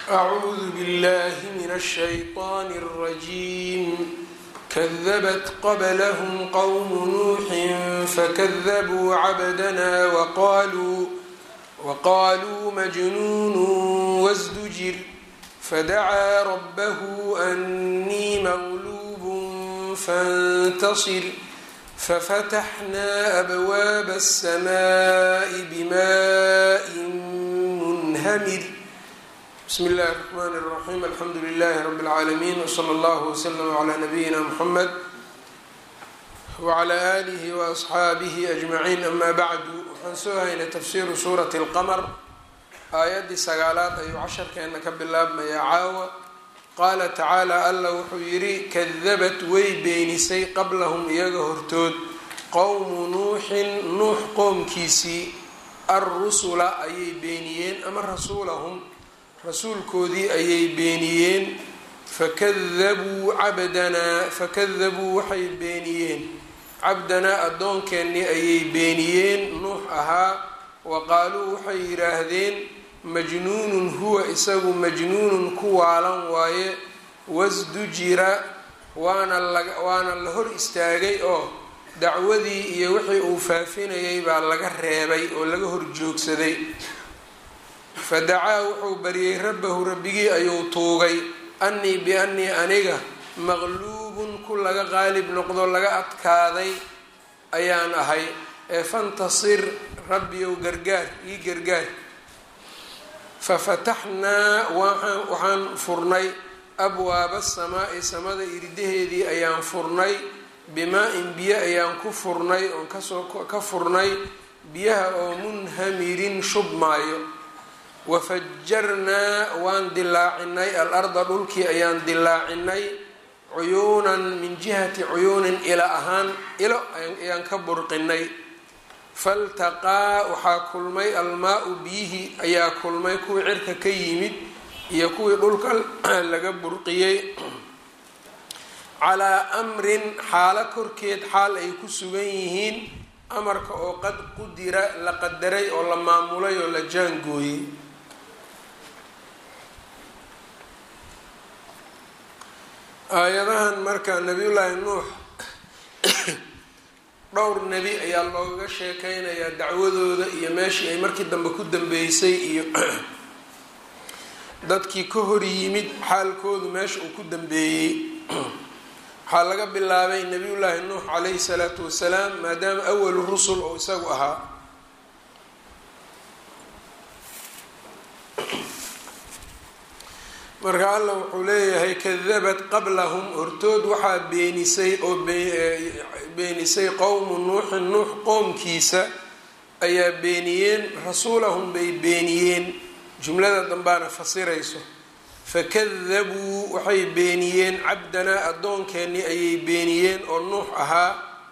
أعوذ بالله من الشيطان الرجيم كذبت قبلهم قوم نوح فكذبوا عبدنا وقالوا وقالوا مجنون وازدجر فدعا ربه أني مغلوب فانتصر ففتحنا أبواب السماء بماء منهمر بسم الله الرحمن الرحيم الحمdu لله رب العاalمين وصلى الله وسلم على نبيina محمد وعلى آله وأصxaaبه أجمعين أما bعd waxaan soo haynay تfsiru sوraة الqmر aayaddii sagaalaad ayuu casharkeena ka bilaabmaya caawa qaala tacaalى alla wuxuu yidhi kadabat way beenisay qablahum iyaga hortood qowmu nuuxin nuux qoomkiisii alrusula ayay beeniyeen ama rasuulahum rasuulkoodii ayay beeniyeen fakadabuu cabdanaa fakadabuu waxay beeniyeen cabdanaa addoonkeenii ayay beeniyeen nuux ahaa wa qaaluu waxay yidhaahdeen majnuunun huwa isagu majnuunun ku waalan waaye wasdujira waana la waana la hor istaagay oo dacwadii iyo wixii uu faafinayay baa laga reebay oo laga hor joogsaday fadacaa wuxuu baryay rabbahu rabbigii ayuu tuugay annii biannii aniga maqluubun ku laga qaalib noqdo laga adkaaday ayaan ahay ee fantasir rabbiyow gargaar ii gargaar fafataxnaa waxaan furnay abwaaba asamaa'i samada irdaheedii ayaan furnay bimaa-in biyo ayaan ku furnay oon kasoo ka furnay biyaha oo munhamirin shubmaayo wafajarnaa waan dilaacinay al-arda dhulkii ayaan dilaacinay cuyuunan min jihati cuyuunin ila ahaan ilo ayaan ka burqinay faltaqaa waxaa kulmay almaa-u biyihii ayaa kulmay kuwii cirka ka yimid iyo kuwii dhulka laga burqiyey calaa amrin xaalo korkeed xaal ay ku sugan yihiin amarka oo qad qudira la qadaray oo la maamulay oo la jaangooyey aayadahan marka nabiyullaahi nuux dhowr nebi ayaa loogaga sheekeynayaa dacwadooda iyo meeshii ay markii dambe ku dambeysay iyo dadkii ka hor yimid xaalkoodu meesha uu ku dambeeyey waxaa laga bilaabay nabiyullaahi nuux calayhi salaatu wasalaam maadaama awalu rusul oo isagu ahaa marka alla wuxuu leeyahay kadabat qablahum hortood waxaa beenisay oo beenisay qowmu nuuxin nuux qoomkiisa ayaa beeniyeen rasuulahum bay beeniyeen jumlada dambaana fasirayso fakadabuu waxay beeniyeen cabdanaa addoonkeenii ayay beeniyeen oo nuux ahaa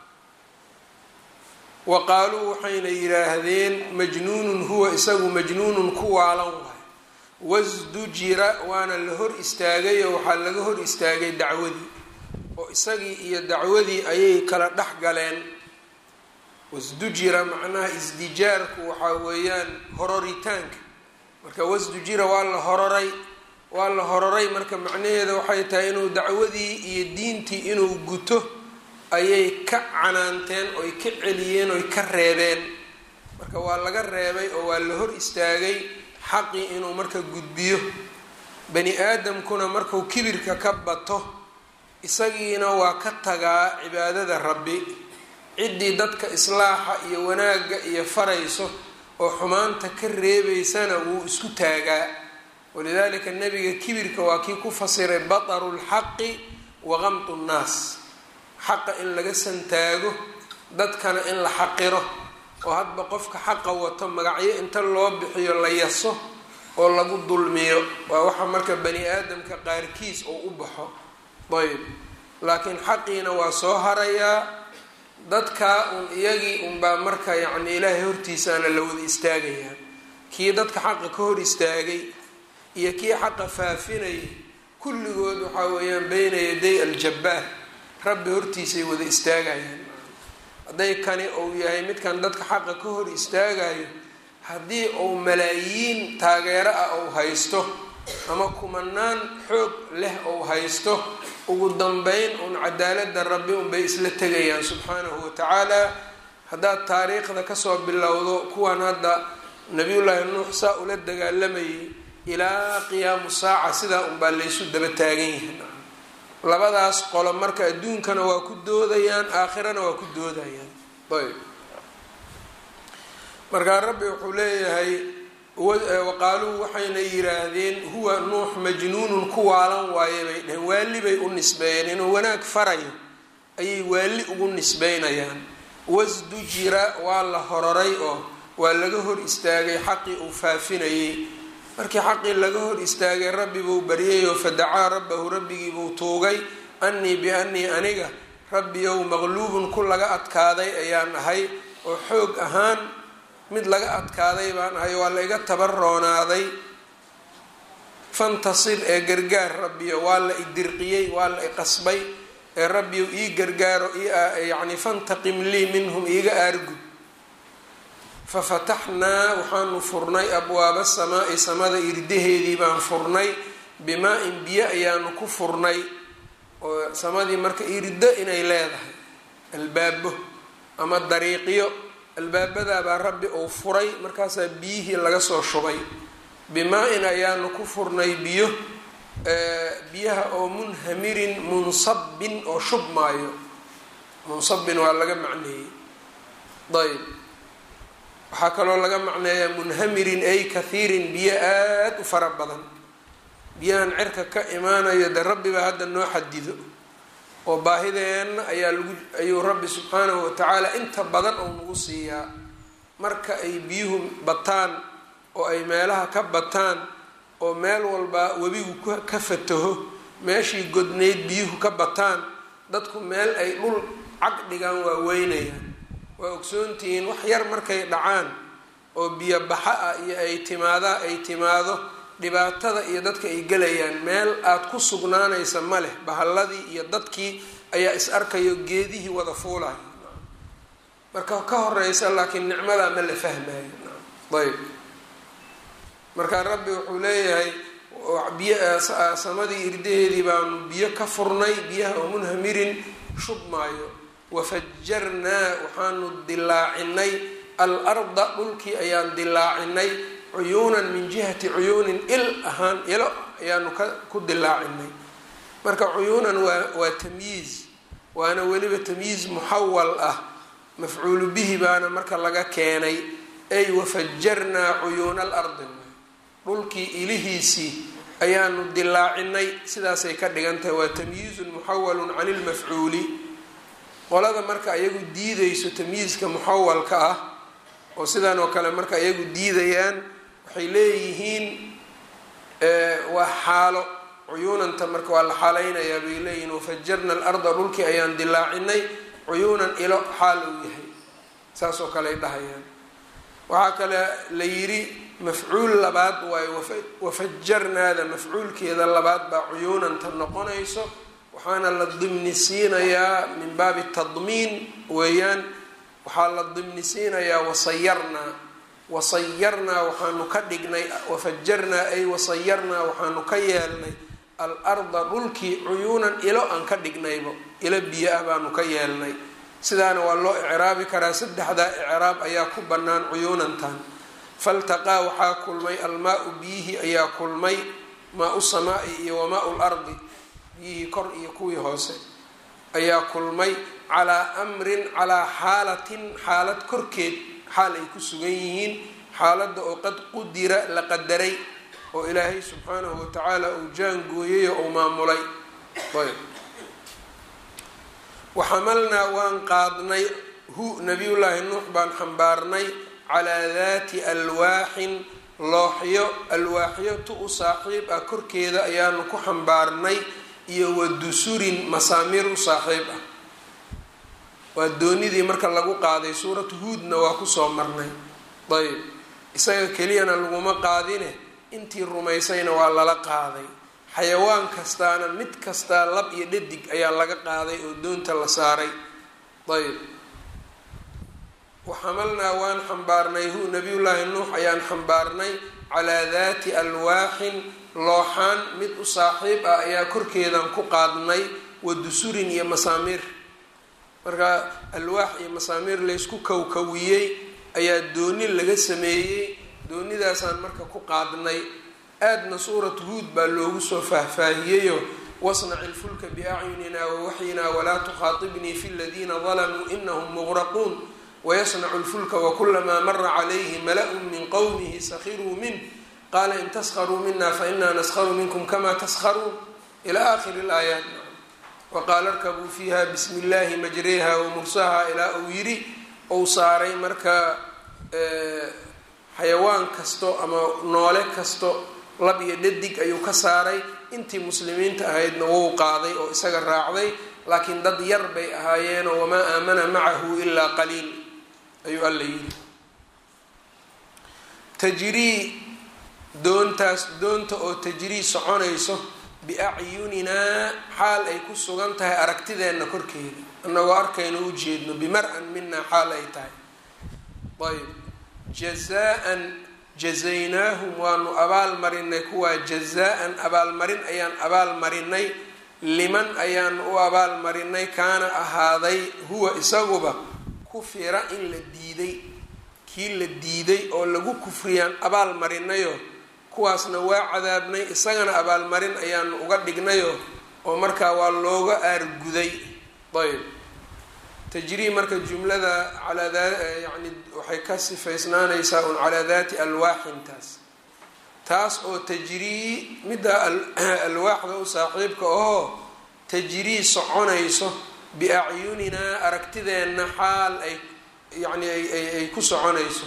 wa qaaluu waxayna yidhaahdeen majnuunun huwa isagu majnuunun ku waalan waay wasdujira waana la hor istaagay oo waxaa laga hor istaagay dacwadii oo isagii iyo dacwadii ayay kala dhex galeen wasdujira macnaha isdijaarku waxaa weeyaan hororitaanka marka wasdujira waa la hororay waa la hororay marka macnaheeda waxay tahay inuu dacwadii iyo diintii inuu guto ayay ka canaanteen oy ka celiyeen oy ka reebeen marka waa laga reebay oo waa la hor istaagay xaqii inuu marka gudbiyo bani aadamkuna markuu kibirka ka bato isagiina waa ka tagaa cibaadada rabbi ciddii dadka islaaxa iyo wanaagga iyo farayso oo xumaanta ka reebaysana wuu isku taagaa walidaalika nebiga kibirka waa kii ku fasiray bataru lxaqi wa qamtu nnaas xaqa in laga santaago dadkana in la xaqiro oo hadba qofka xaqa wato magacyo inta loo bixiyo la yaso oo lagu dulmiyo waa waxa marka bani aadamka qaarkiis oo u baxo ayb laakiin xaqiina waa soo harayaa dadkaa un iyagii unbaa marka yacni ilaahay hortiisaana la wada istaagayaa kii dadka xaqa ka hor istaagay iyo kii xaqa faafinayay kulligood waxaa weeyaan beyna yaday aljabbaar rabbi hortiisay wada istaagayaan hadday kani uu yahay midkan dadka xaqa ka hor istaagayo haddii uu malaayiin taageero ah uu haysto ama kumanaan xoog leh ou haysto ugu dambeyn uun cadaaladda rabbi unbay isla tegayaan subxaanahu watacaala haddaad taariikhda kasoo bilowdo kuwan hadda nabiyullaahi nuux saa ula dagaalamayay ilaa qiyaamu saaca sidaa unbaa laysu daba taagan yihiin labadaas qolo marka adduunkana waa ku doodayaan aakhirana waa ku doodayaan ayb markaa rabbi wuxuu leeyahay waqaaluu waxayna yiraahdeen huwa nuux majnuunun ku waalan waaye bay dheheen waali bay u nisbeeyeen inuu wanaag farayo ayay waali ugu nisbeynayaan wasdujira waa la hororay oo waa laga hor istaagay xaqii uu faafinayay markii xaqii laga hor istaagay rabbi buu baryayoo fadacaa rabbahu rabbigii buu tuugay annii biannii aniga rabbiyow maqluubun ku laga adkaaday ayaan ahay oo xoog ahaan mid laga adkaaday baan ahay waa la iga tabaroonaaday fantasir ee gargaar rabbiyo waa la idirqiyey waa la iqasbay ee rabbiyow ii gargaaro yacni fantaqim lii minhum iiga aargud fafataxnaa waxaanu furnay abwaaba samaa'i samada irdaheedii baan furnay bimaa-in biyo ayaanu ku furnay oo samadii marka irdo inay leedahay albaabo ama dariiqyo albaabadaabaa rabbi uu furay markaasaa biyihii laga soo shubay bimaa-in ayaanu ku furnay biyo biyaha oo munhamirin munsabbin oo shubmaayo munsabbin waa laga macneeyey ayb waxaa kaloo laga macneeyaa munhamirin ay kathiirin biyo aada u fara badan biyahan cirka ka imaanayo dee rabbibaa hadda noo xadido oo baahideenna ayaa lagu ayuu rabbi subxaanahu watacaala inta badan oo nagu siiyaa marka ay biyuhu bataan oo ay meelaha ka bataan oo meel walba webigu ka fataho meeshii godnayd biyuhu ka bataan dadku meel ay dhul cag dhigaan waa weynayaan waa ogsoontihiin wax yar markay dhacaan oo biyo baxa ah iyo ay timaadaa ay timaado dhibaatada iyo dadka ay gelayaan meel aada ku sugnaanaysa ma leh bahalladii iyo dadkii ayaa is arkayo geedihii wada fuulayo marka ka horeysa laakiin nicmadaa ma la fahmayo ayb markaa rabbi wuxuu leeyahay biy samadii irdaheedii baanu biyo ka furnay biyaha oo munhamirin shubmaayo wafajarnaa waxaanu dilaacinay al arda dhulkii ayaan dilaacinay cuyuunan min jihati cuyuunin il ahaan ilo ayaanu ka ku dilaacinay marka cuyuunan waa waa tamyiiz waana weliba tamyiiz muxawal ah mafcuulu bihi baana marka laga keenay ay wafajarnaa cuyuuna al ardi dhulkii ilihiisii ayaanu dilaacinay sidaasay ka dhigan tahay waa tamyiizun muxawalun cani lmafcuuli qolada marka iyagu diidayso tamyiizka muxawalka ah oo sidan oo kale marka iyagu diidayaan waxay leeyihiin waa xaalo cuyuunanta marka waa la xaalaynayaa bay leeyihiin wafajarna alarda dhulkii ayaan dilaacinay cuyuunan ilo xaal uu yahay saas oo kale ay dhahayaan waxaa kale la yidhi mafcuul labaad waayo wafajarnaada mafcuulkeeda labaad baa cuyuunanta noqonayso waxaana la dimni siinayaa min baabi tadmiin weeyaan waxaa la dimni siinayaa wasayarnaa wasayarnaa waxaanu ka dhignay wafajarnaa ay wasayarnaa waxaanu ka yeelnay al arda dhulkii cuyuunan ilo aan ka dhignaybo ilo biyo ah baanu ka yeelnay sidaana waa loo icraabi karaa saddexdaa icraab ayaa ku bannaan cuyuunantan faltaqaa waxaa kulmay almaa-u biyihii ayaa kulmay maa-u samaa'i iyo wamaa-u lardi biyihii kor iyo kuwii hoose ayaa kulmay calaa amrin calaa xaalatin xaalad korkeed xaal ay ku sugan yihiin xaaladda oo qad qudira la qadaray oo ilaahay subxaanahu watacaala uu jaangooyay oo uu maamulay ayb waxamalnaa waan qaadnay hu nabiyullaahi nuux baan xambaarnay calaa daati alwaaxin looxyo alwaaxyo tu u saaxiib ah korkeeda ayaanu ku xambaarnay iyo wa dusurin masaamiir u saaxiib ah waa doonidii marka lagu qaaday suuratu huudna waa kusoo marnay ayb isaga keliyana laguma qaadine intii rumaysayna waa lala qaaday xayawaan kastaana mid kastaa lab iyo dhadig ayaa laga qaaday oo doonta la saaray ayb waxamalnaa waan xambaarnay hu nabiyullaahi nuux ayaan xambaarnay calaa daati alwaaxin looxaan mid u saaxiib ah ayaa korkeedan ku qaadnay wa dusurin iyo masaamiir marka alwaax iyo masaamiir laysku kawkawiyey ayaa dooni laga sameeyey doonidaasaan marka ku qaadnay aadna suuratu huud baa loogu soo faahfaahiyeyo wasnaci lfulka biacyunina wawaxyina walaa tukhaatibnii fi ladiina dalamuu inahum muqraquun wayasnacu lfulka wakulamaa mara calayhi mala-un min qowmihi sakhiruu minh qaala in taskharuu mina fainaa naskharu minkum kama taskharuun ila aakhiri laayaat waqaala arkabuu fiiha bismi illaahi majreha wamursaha ilaa uu yidhi ou saaray marka xayawaan kasto ama noole kasto lab iyo dhadig ayuu ka saaray intii muslimiinta ahaydna wou qaaday oo isaga raacday laakiin dad yar bay ahaayeenoo wamaa aamana macahu ilaa qaliil ayuu alla yidhi tajrii doontaas doonta oo tajrii soconayso biacyuninaa xaal ay ku sugan tahay aragtideenna korkeeda annagoo arkayno u jeedno bimar-an minaa xaal ay tahay ayb jazaan jazaynaahum waanu abaal marinay kuwaa jazaa-an abaalmarin ayaan abaal marinay liman ayaanu u abaal marinay kaana ahaaday huwa isaguba kufira in la diiday kii la diiday oo lagu kufriyaan abaal marinayo kuwaasna waa cadaabnay isagana abaalmarin ayaanu uga dhignayo oo markaa waa looga aarguday ayb tajrii marka jumlada calaa yani waxay ka sifaysnaanaysaa un calaa daati alwaaxintaas taas oo tajrii midda alwaaxda u saaxiibka ahoo tajrii soconayso biacyuninaa aragtideenna xaal ay yani ay ku soconayso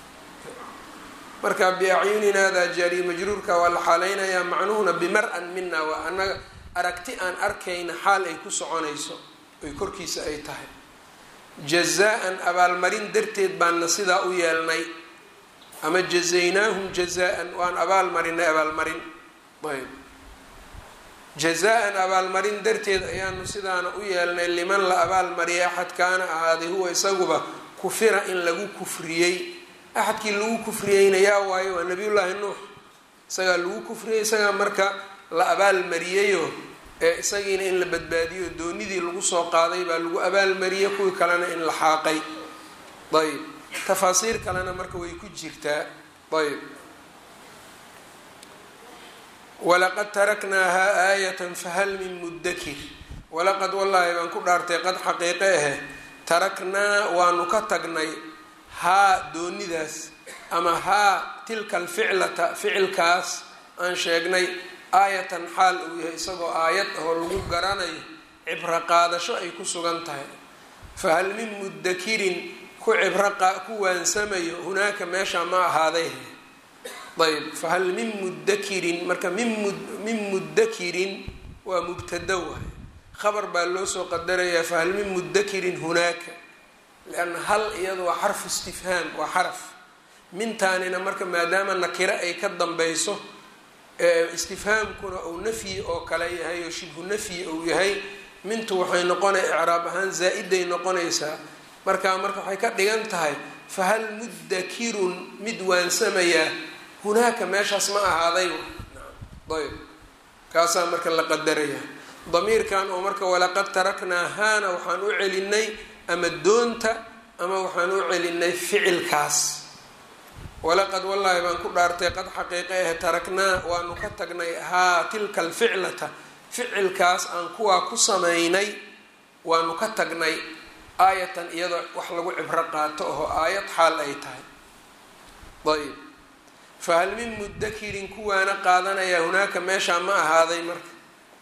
marka biacyuninaada jaariye majruurka waa la xaaleynayaa macnuhuna bimar-an mina waa anaga aragti aan arkayna xaal ay ku soconayso ay korkiisa ay tahay jazaa-an abaalmarin darteed baana sidaa u yeelnay ama jazaynaahum jazaa-an waan abaal marinay abaalmarin ayb jazaa-an abaalmarin darteed ayaanu sidaana u yeelnay liman la abaalmariyay axad kaana ahaaday huwa isaguba kufira in lagu kufriyey axadkii lagu kufriyeyna yaa waayo waa nabiyullaahi nuux isagaa lagu kufriyey isagaa marka la abaalmariyeyo ee isagiina in la badbaadiyo doonidii lagu soo qaaday baa lagu abaalmariyey kuwii kalena in la xaaqay ayb tafaasiir kalena marka way ku jirtaa ayb walaqad taraknaahaa aayatan fahal min mudakir walaqad wallaahi baan ku dhaartay qad xaqiiqe ahe taraknaa waanu ka tagnay haa doonidaas ama haa tilka alficlata ficilkaas aan sheegnay aayatan xaal uu yahay isagoo aayad ahoo lagu garanayo cibro qaadasho ay ku sugan tahay fahal min mudakirin ku cibro ku waansamayo hunaaka meesha ma ahaaday ayb fahal min mudakirin marka min min mudakirin waa mubtada waay khabar baa loo soo qadarayaa fahal min mudakirin hunaaka lianna hal iyadu waa xarfu istifhaam waa xaraf mintaanina marka maadaama nakiro ay ka dambayso istifhaamkuna uu nafyi oo kale yahay oo shibhu nafyi uu yahay mintu waxay noqonay icraab ahaan zaa-iday noqonaysaa marka marka waxay ka dhigan tahay fahal mudakirun mid waansamayaa hunaaka meeshaas ma ahaaday ayb kaasaa marka la qadaraya damiirkan oo marka walaqad taraknaa haana waxaan u celinay ama doonta ama waxaan u celinay ficilkaas walaqad wallaahi baan ku dhaartay qad xaqiiqe ah taraknaa waanu ka tagnay haa tilka alficlata ficilkaas aan kuwaa ku samaynay waanu ka tagnay aayatan iyadoo wax lagu cibro qaato oho aayad xaal ay tahay ayb fahal min mudakirin kuwaana qaadanaya hunaaka meeshaa ma ahaaday marka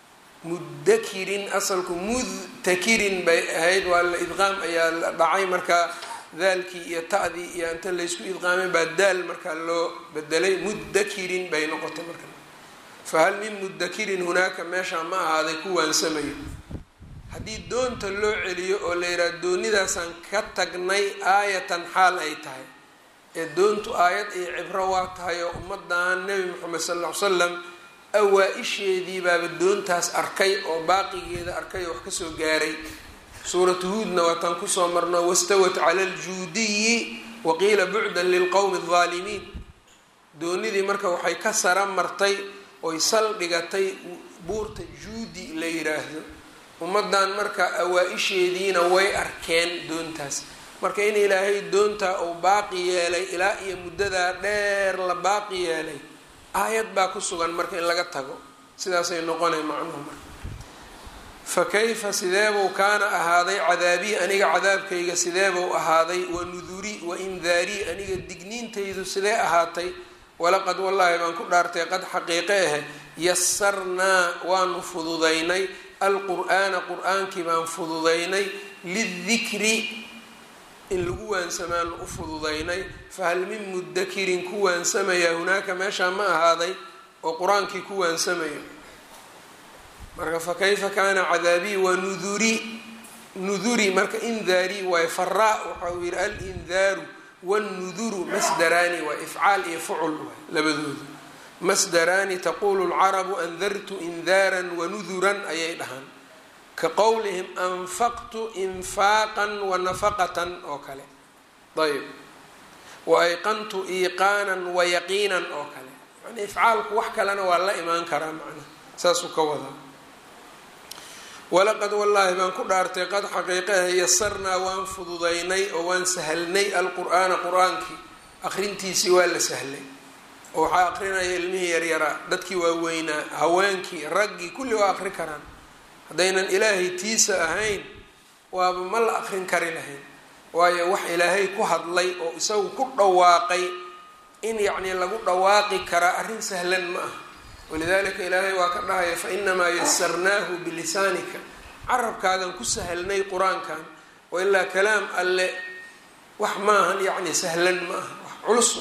mudakirin asalku mudtakirin bay ahayd waa la idqaam ayaa la dhacay markaa daalkii iyo ta'dii iyo inta laysku idqaamay baa daal markaa loo bedelay mudakirin bay noqotay marka fahal min mudakirin hunaaka meeshaa ma ahaaday ku waansamayo haddii doonta loo celiyo oo la yidhaha doonidaasaan ka tagnay aayatan xaal ay tahay ee doontu aayad iyo cibro waa tahay oo ummadan nebi moxamed sal ll ly slam awaa-isheedii baaba doontaas arkay oo baaqigeeda arkay oo wax kasoo gaaray suuratu huudna waataan kusoo marno wastawat cala aljuudiyi waqiila bucdan lilqowmi aldaalimiin doonidii marka waxay ka sara martay oy sal dhigatay buurta juudi la yiraahdo ummaddan marka awaa-isheediina way arkeen doontaas marka in ilaahay doontaa uu baaqi yeelay ilaa iyo muddadaa dheer la baaqi yeelay aayad baa ku sugan marka in laga tago sidaasay noqonay macnuhu marka fa kayfa sideebuu kaana ahaaday cadaabii aniga cadaabkayga sideebuu ahaaday wa nuduri wa indaarii aniga digniintaydu sidee ahaatay walaqad wallaahi baan ku dhaartay qad xaqiiqe ahe yasarnaa waanu fududaynay alqur'aana qur-aankii baan fududaynay lidikri in lagu waansamaanu u fududaynay fahal min mudakirin ku waansamaya hunaaka meeshaa ma ahaaday oo qur-aankii ku waansamayo marka fa kayfa kaana cadaabii wa nuduri nuduri marka indaarii waay faraa waxa uu yihi alindaaru wannuduru masdaraani waa ifcaal iyo fucul waay labadooda masdaraani taqulu lcarabu andartu indaaran wanuduran ayay dhahaan ka qowlihim anfaqtu infaaqan wanafaqatan oo kale ayb wa ayqantu iiqaanan wayaqiinan oo kale yani ifcaalku wax kalena waa la imaan karaa macnaha saasuu ka wadaa walaqad wallaahi baan ku dhaartay qad xaqiiqaha yasarnaa waan fududaynay oo waan sahlnay alqur'aana qur-aankii aqrintiisii waa la sahlay oo waxaa aqrinaya ilmihii yaryaraa dadkii waaweynaa haweenkii raggii kulli waa aqri karaan haddaynan ilaahay tiisa ahayn waaba ma la aqrin kari lahayn waayo wax ilaahay ku hadlay oo isagu ku dhawaaqay in yacnii lagu dhawaaqi karaa arrin sahlan ma aha walidalika ilaahay waa ka dhahaya fa inamaa yasarnaahu bilisaanika carabkaagan ku sahlnay qur-aankan wa ilaa kalaam alle wax maahan yacni sahlan ma aha wax culus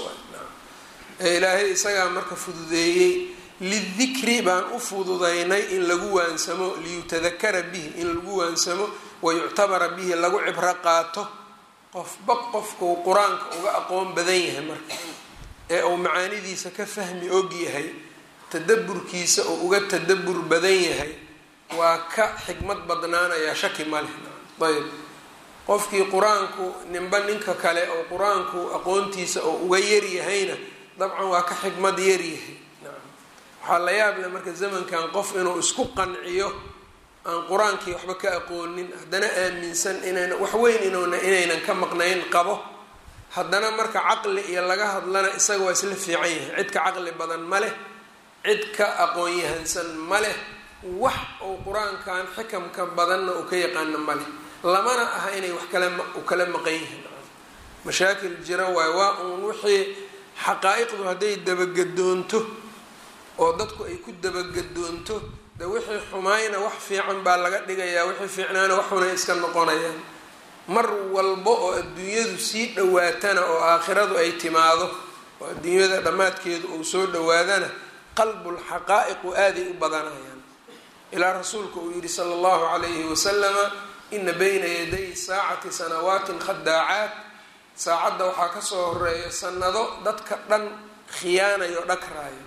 ee ilaahay isagaa marka fududeeyey lidikri baan u fududaynay in lagu waansamo liyutadakara bihi in lagu waansamo wayuctabara bihi lagu cibro qaato qofba qofkuu qur-aanka uga aqoon badan yahay marka ee uu macaanidiisa ka fahmi og yahay tadaburkiisa oo uga tadabur badan yahay waa ka xikmad badnaanayaa shaki ma leh ayb qofkii qur-aanku ninba ninka kale oo qur-aanku aqoontiisa oo uga yaryahayna dabcan waa ka xikmad yaryahay waxaa la yaab leh marka zamankan qof inuu isku qanciyo aan qur-aankii waxba ka aqoonin haddana aaminsan inayna wax weyn inuuna inaynan ka maqnayn qabo haddana marka caqli iyo laga hadlana isaga waa isla fiican yahay cid ka caqli badan ma leh cid ka aqoon-yahansan ma leh wax uu qur-aankan xikamka badanna uu ka yaqaano ma leh lamana aha inay wax kale u kala maqan yihiin mashaakil jira waay waa uun wixii xaqaa-iqdu hadday dabagedoonto oo dadku ay ku dabagedoonto de wixii xumaayna wax fiican baa laga dhigayaa wixii fiicnaana waxunay iska noqonayaan mar walba oo adduunyadu sii dhawaatana oo aakhiradu ay timaado oo adduunyada dhammaadkeedu uu soo dhawaadana qalbulxaqaa'iqu aaday u badanayaan ilaa rasuulka uu yihi sala allahu calayhi wasalama ina bayna yaday saacati sanawaatin khadaacaat saacadda waxaa kasoo horeeya sanado dadka dhan khiyaanayo dhagraayo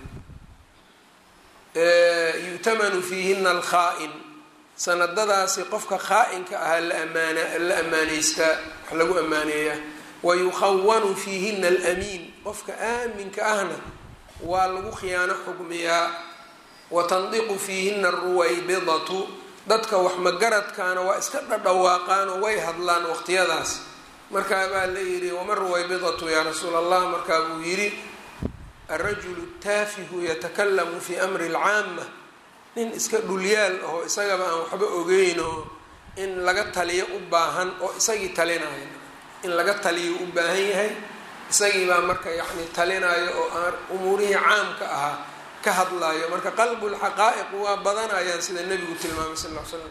yu'tamanu fiihina alkhaa-in sanadadaasi qofka khaa-inka ahaa la amaana la amaaneystaa wax lagu amaaneeyaa wa yukhawanu fiihina alamiin qofka aaminka ahna waa lagu khiyaano xugmiyaa wa tandiqu fiihina aruwaybidatu dadka wax magaradkaana waa iska dhadhawaaqaanoo way hadlaan waqtiyadaas markaa baa la yidhi wama ruwaybidatu yaa rasuula allah markaa buu yidhi alrajulu taafihu yatakalamu fi amri alcaama nin iska dhulyaal ahoo isagaba aan waxba ogeynoo in laga taliyo u baahan oo isagii talinayo in laga taliyo u baahan yahay isagii baa marka yacni talinayo oo aan umuurihii caamka ahaa ka hadlayo marka qalbulxaqaa'iq waa badanayaan sida nebigu tilmaamay sal l slam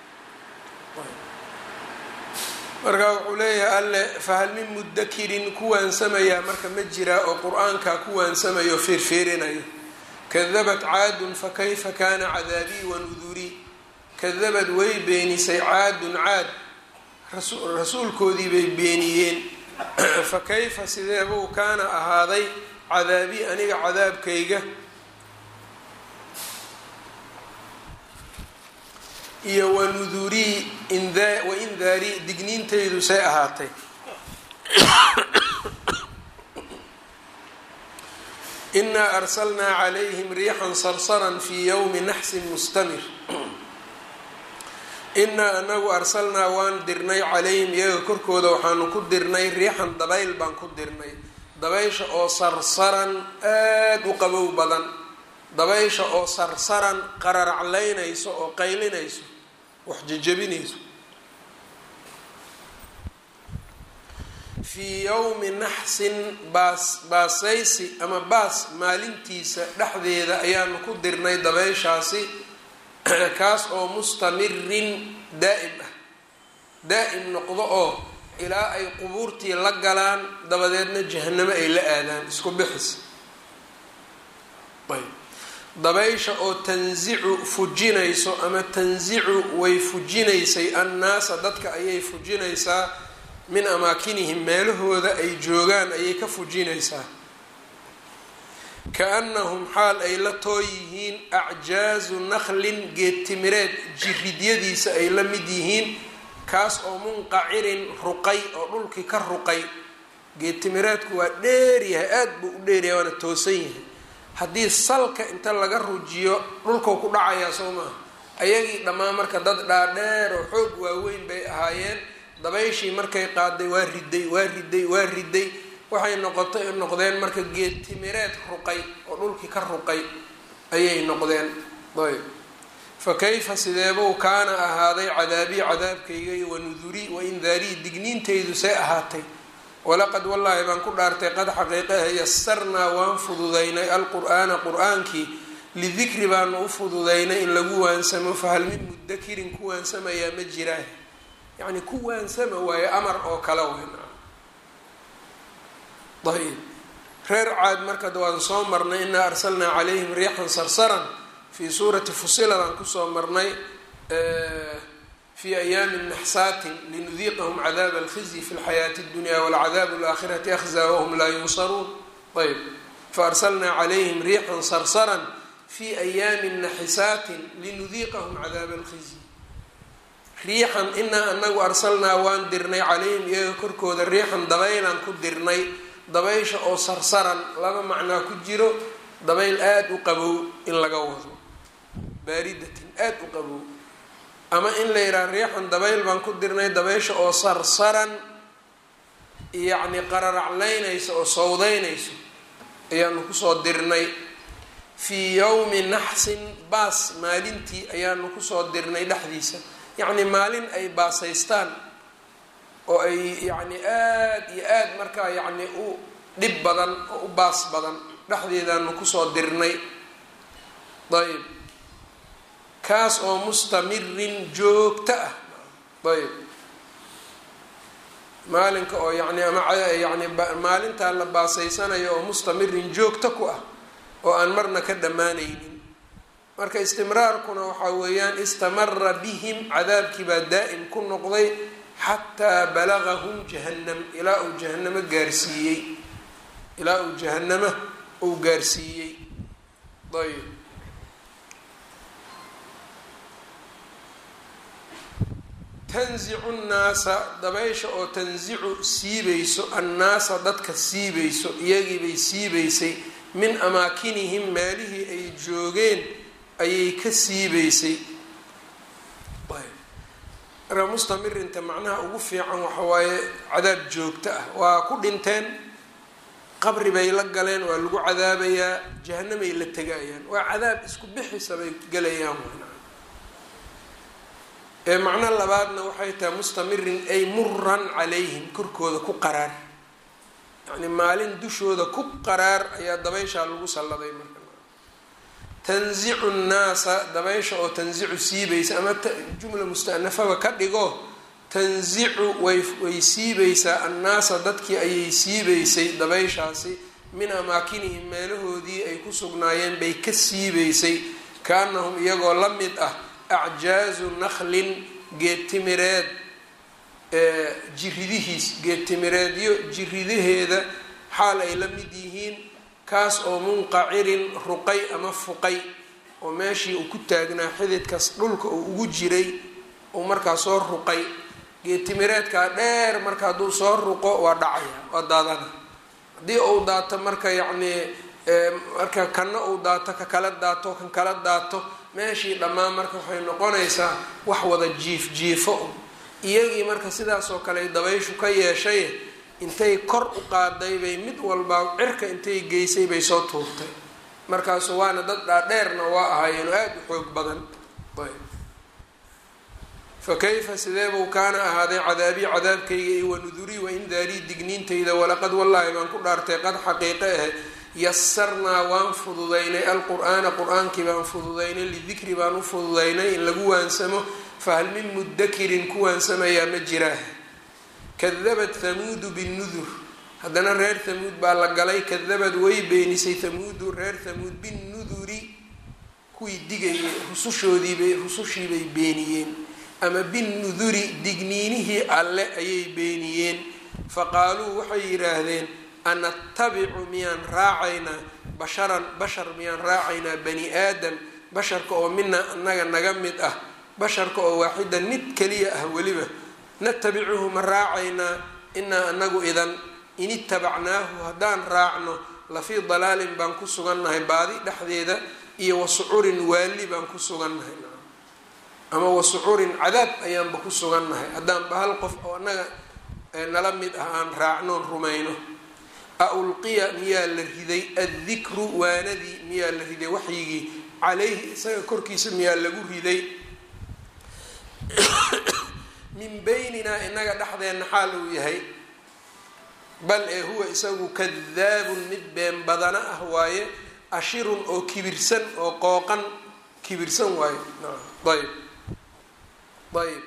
marka wuxuu leeyahay alle fahal min mudakirin kuwaansamayaa marka ma jiraa oo qur-aanka kuwaansamayo feerfeerinayo kadabat caadun fakayfa kaana cadaabii wanudurii kadabad way beenisay caadun caad rasuulkoodii bay beeniyeen fa kayfa sideebuu kaana ahaaday cadaabii aniga cadaabkayga iyo wanudurii waindaarii digniintaydu say ahaatay inaa arsalnaa calayhim riixan sarsaran fii yowmi naxsin mustamir inaa anagu arsalnaa waan dirnay calayhim iyaga korkooda waxaanu ku dirnay riixan dabayl baan ku dirnay dabaysha oo sarsaran aada u qabow badan dabaysha oo sarsaran qararaclaynayso oo qaylinayso wax jejabinayso fii yowmi naxsin baas baasaysi ama baas maalintiisa dhexdeeda ayaanu ku dirnay dabayshaasi kaas oo mustamirin daa'im ah daa'im noqdo oo ilaa ay qubuurtii la galaan dabadeedna jahanamo ay la aadaan isku bixis ayb dabaysha oo tanzicu fujinayso ama tanzicu way fujinaysay annaasa dadka ayay fujinaysaa min amaakinihim meelahooda ay joogaan ayay ka fujinaysaa ka-annahum xaal ay la too yihiin acjaazu nakhlin geedtimireed jiridyadiisa ay la mid yihiin kaas oo munqacirin ruqay oo dhulkii ka ruqay geedtimireedku waa dheeryahay aada buu u dheeryahay waana toosan yahay haddii salka inta laga rujiyo dhulkau ku dhacayaa soo maaha ayagii dhammaan marka dad dhaadheer oo xoog waaweyn bay ahaayeen dabayshii markay qaaday waa riday waa riday waa riday waxay noqotay noqdeen marka geed timireed ruqay oo dhulkii ka ruqay ayay noqdeen ayb fa kayfa sideebuu kaana ahaaday cadaabii cadaabkayga iyo wanudurii waindaarii digniintaydu see ahaatay walaqad wallaahi baan ku dhaartay qad xaqiiqaha yasarnaa waan fududaynay alqur-aana qur-aankii lidikri baanu u fududaynay in lagu waansamo fahal min mudakirin ku waansamayaa ma jiraa yacni ku waansama waayo amar oo kale weyn ayb reer caad marka waan soo marnay inaa arsalnaa calayhim riixan sarsaran fii suurati fusiladaan kusoo marnay fi ayaami naxsaatin linudiiqahum cadaaba alkhizyi fi lxayaati اdunya walcadaabu alaakhirati akhza wahum laa yunsaruun ayb faarsalnaa calayhim riixan sarsaran fi ayaami naxisaatin linudiiqahum cadaaba alkhizyi riixan inaa anagu arsalnaa waan dirnay calayhim iyaga korkooda riixan dabaylaan ku dirnay dabaysha oo sarsaran laba macnaa ku jiro dabayl aada u qabow in laga wado baaridatin aada u qabow ama in la yidhaha riixan dabayl baan ku dirnay dabaysha oo sarsaran yacni qararaclaynaysa oo sawdaynayso ayaanu kusoo dirnay fii yowmi naxsin baas maalintii ayaanu kusoo dirnay dhexdiisa yacni maalin ay baasaystaan oo ay yacni aada iyo aada markaa yacni u dhib badan oo u baas badan dhexdeedaanu kusoo dirnay ayb kaas oo mustamirin joogto ah ayb maalinka oo yani ama yani maalintaa la baasaysanayo oo mustamirin joogto ku ah oo aan marna ka dhammaanaynin marka istimraarkuna waxaa weeyaan istamara bihim cadaabkii baa daa'im ku noqday xataa balagahum jahannam ilaa uu jahanamo gaarsiiyey ilaa uu jahanamo uu gaarsiiyey ayb tanzicu nnaasa dabaysha oo tanzicu siibayso annaasa dadka siibayso iyagiibay siibaysay min amaakinihim meelihii ay joogeen ayay ka siibaysay marka mustamirinta macnaha ugu fiican waxa waaye cadaab joogto ah waa ku dhinteen qabri bay la galeen waa lagu cadaabayaa jahanamay la tegayaan waa cadaab isku bixisa bay gelayaan ee macno labaadna waxay tahay mustamirin ay muran calayhim korkooda ku qaraar yacni maalin dushooda ku qaraar ayaa dabayshaa lagu salladay marka tanzicu nnaasa dabaysha oo tanzicu siibaysa ama jumla mustanafaba ka dhigo tanzicu way way siibaysaa annaasa dadkii ayay siibaysay dabayshaasi min amaakinihim meelahoodii ay ku sugnaayeen bay ka siibaysay kaanahum iyagoo la mid ah acjaazu naklin geedtimireed jiridihiis geedtimireedyo jiridaheeda xaal ay la mid yihiin kaas oo munqacirin ruqay ama fuqay oo meeshii uu ku taagnaa xididkas dhulka uu ugu jiray uu markaa soo ruqay geedtimireedkaa dheer marka hadduu soo ruqo waa dhacaya waa daadana haddii uu daato marka yacnii marka kanna uu daato ka kala daato kan kala daato meeshii dhammaan marka waxay noqonaysaa wax wada jiif jiifo iyagii marka sidaasoo kale dabayshu ka yeeshay intay kor u qaaday bay mid walbaa cirka intay geysay bay soo tuurtay markaasu waana dad dhaadheerna waa ahaayeen oo aada u xoog badan fa kayfa sideebuu kaana ahaaday cadaabii cadaabkayga iyo wanudurii waindaarii digniintayda walaqad wallaahi baan ku dhaartay qad xaqiiqe ahe yasarnaa waan fududaynay alqur-aana qur-aankii baan fududaynay lidikri baan u fududaynay in lagu waansamo fahal min mudakirin ku waansamayaa ma jiraa kadabat hamuudu binnudur haddana reer hamuud baa la galay kadabad way beenisay hamuudu reer hamuud binnuduri kuwii digayay rusushoodiibay rusushiibay beeniyeen ama binnuduri digniinihii alle ayay beeniyeen faqaaluu waxay yidhaahdeen anatabicu miyaan raacaynaa basharan bashar miyaan raacaynaa bani aadam basharka oo mina annaga naga mid ah basharka oo waaxidan mid keliya ah weliba natabicuhu ma raacaynaa inaa anagu idan in itabacnaahu haddaan raacno lafii dalaalin baan ku sugannahay baadi dhexdeeda iyo wasucurin waali baan ku sugannahay ama wasucurin cadaab ayaanba ku sugannahay haddaanba hal qof oo annaga nala mid ah aan raacnoon rumayno a ulqiya miyaa la riday addikru waanadii miyaa la riday waxyigii calayhi isaga korkiisa miyaa lagu riday min beyninaa inaga dhexdeenna xaal uu yahay bal ee huwa isagu kadaabun mid been badana ah waaye ashirun oo kibirsan oo qooqan kibirsan waaye ayb ayb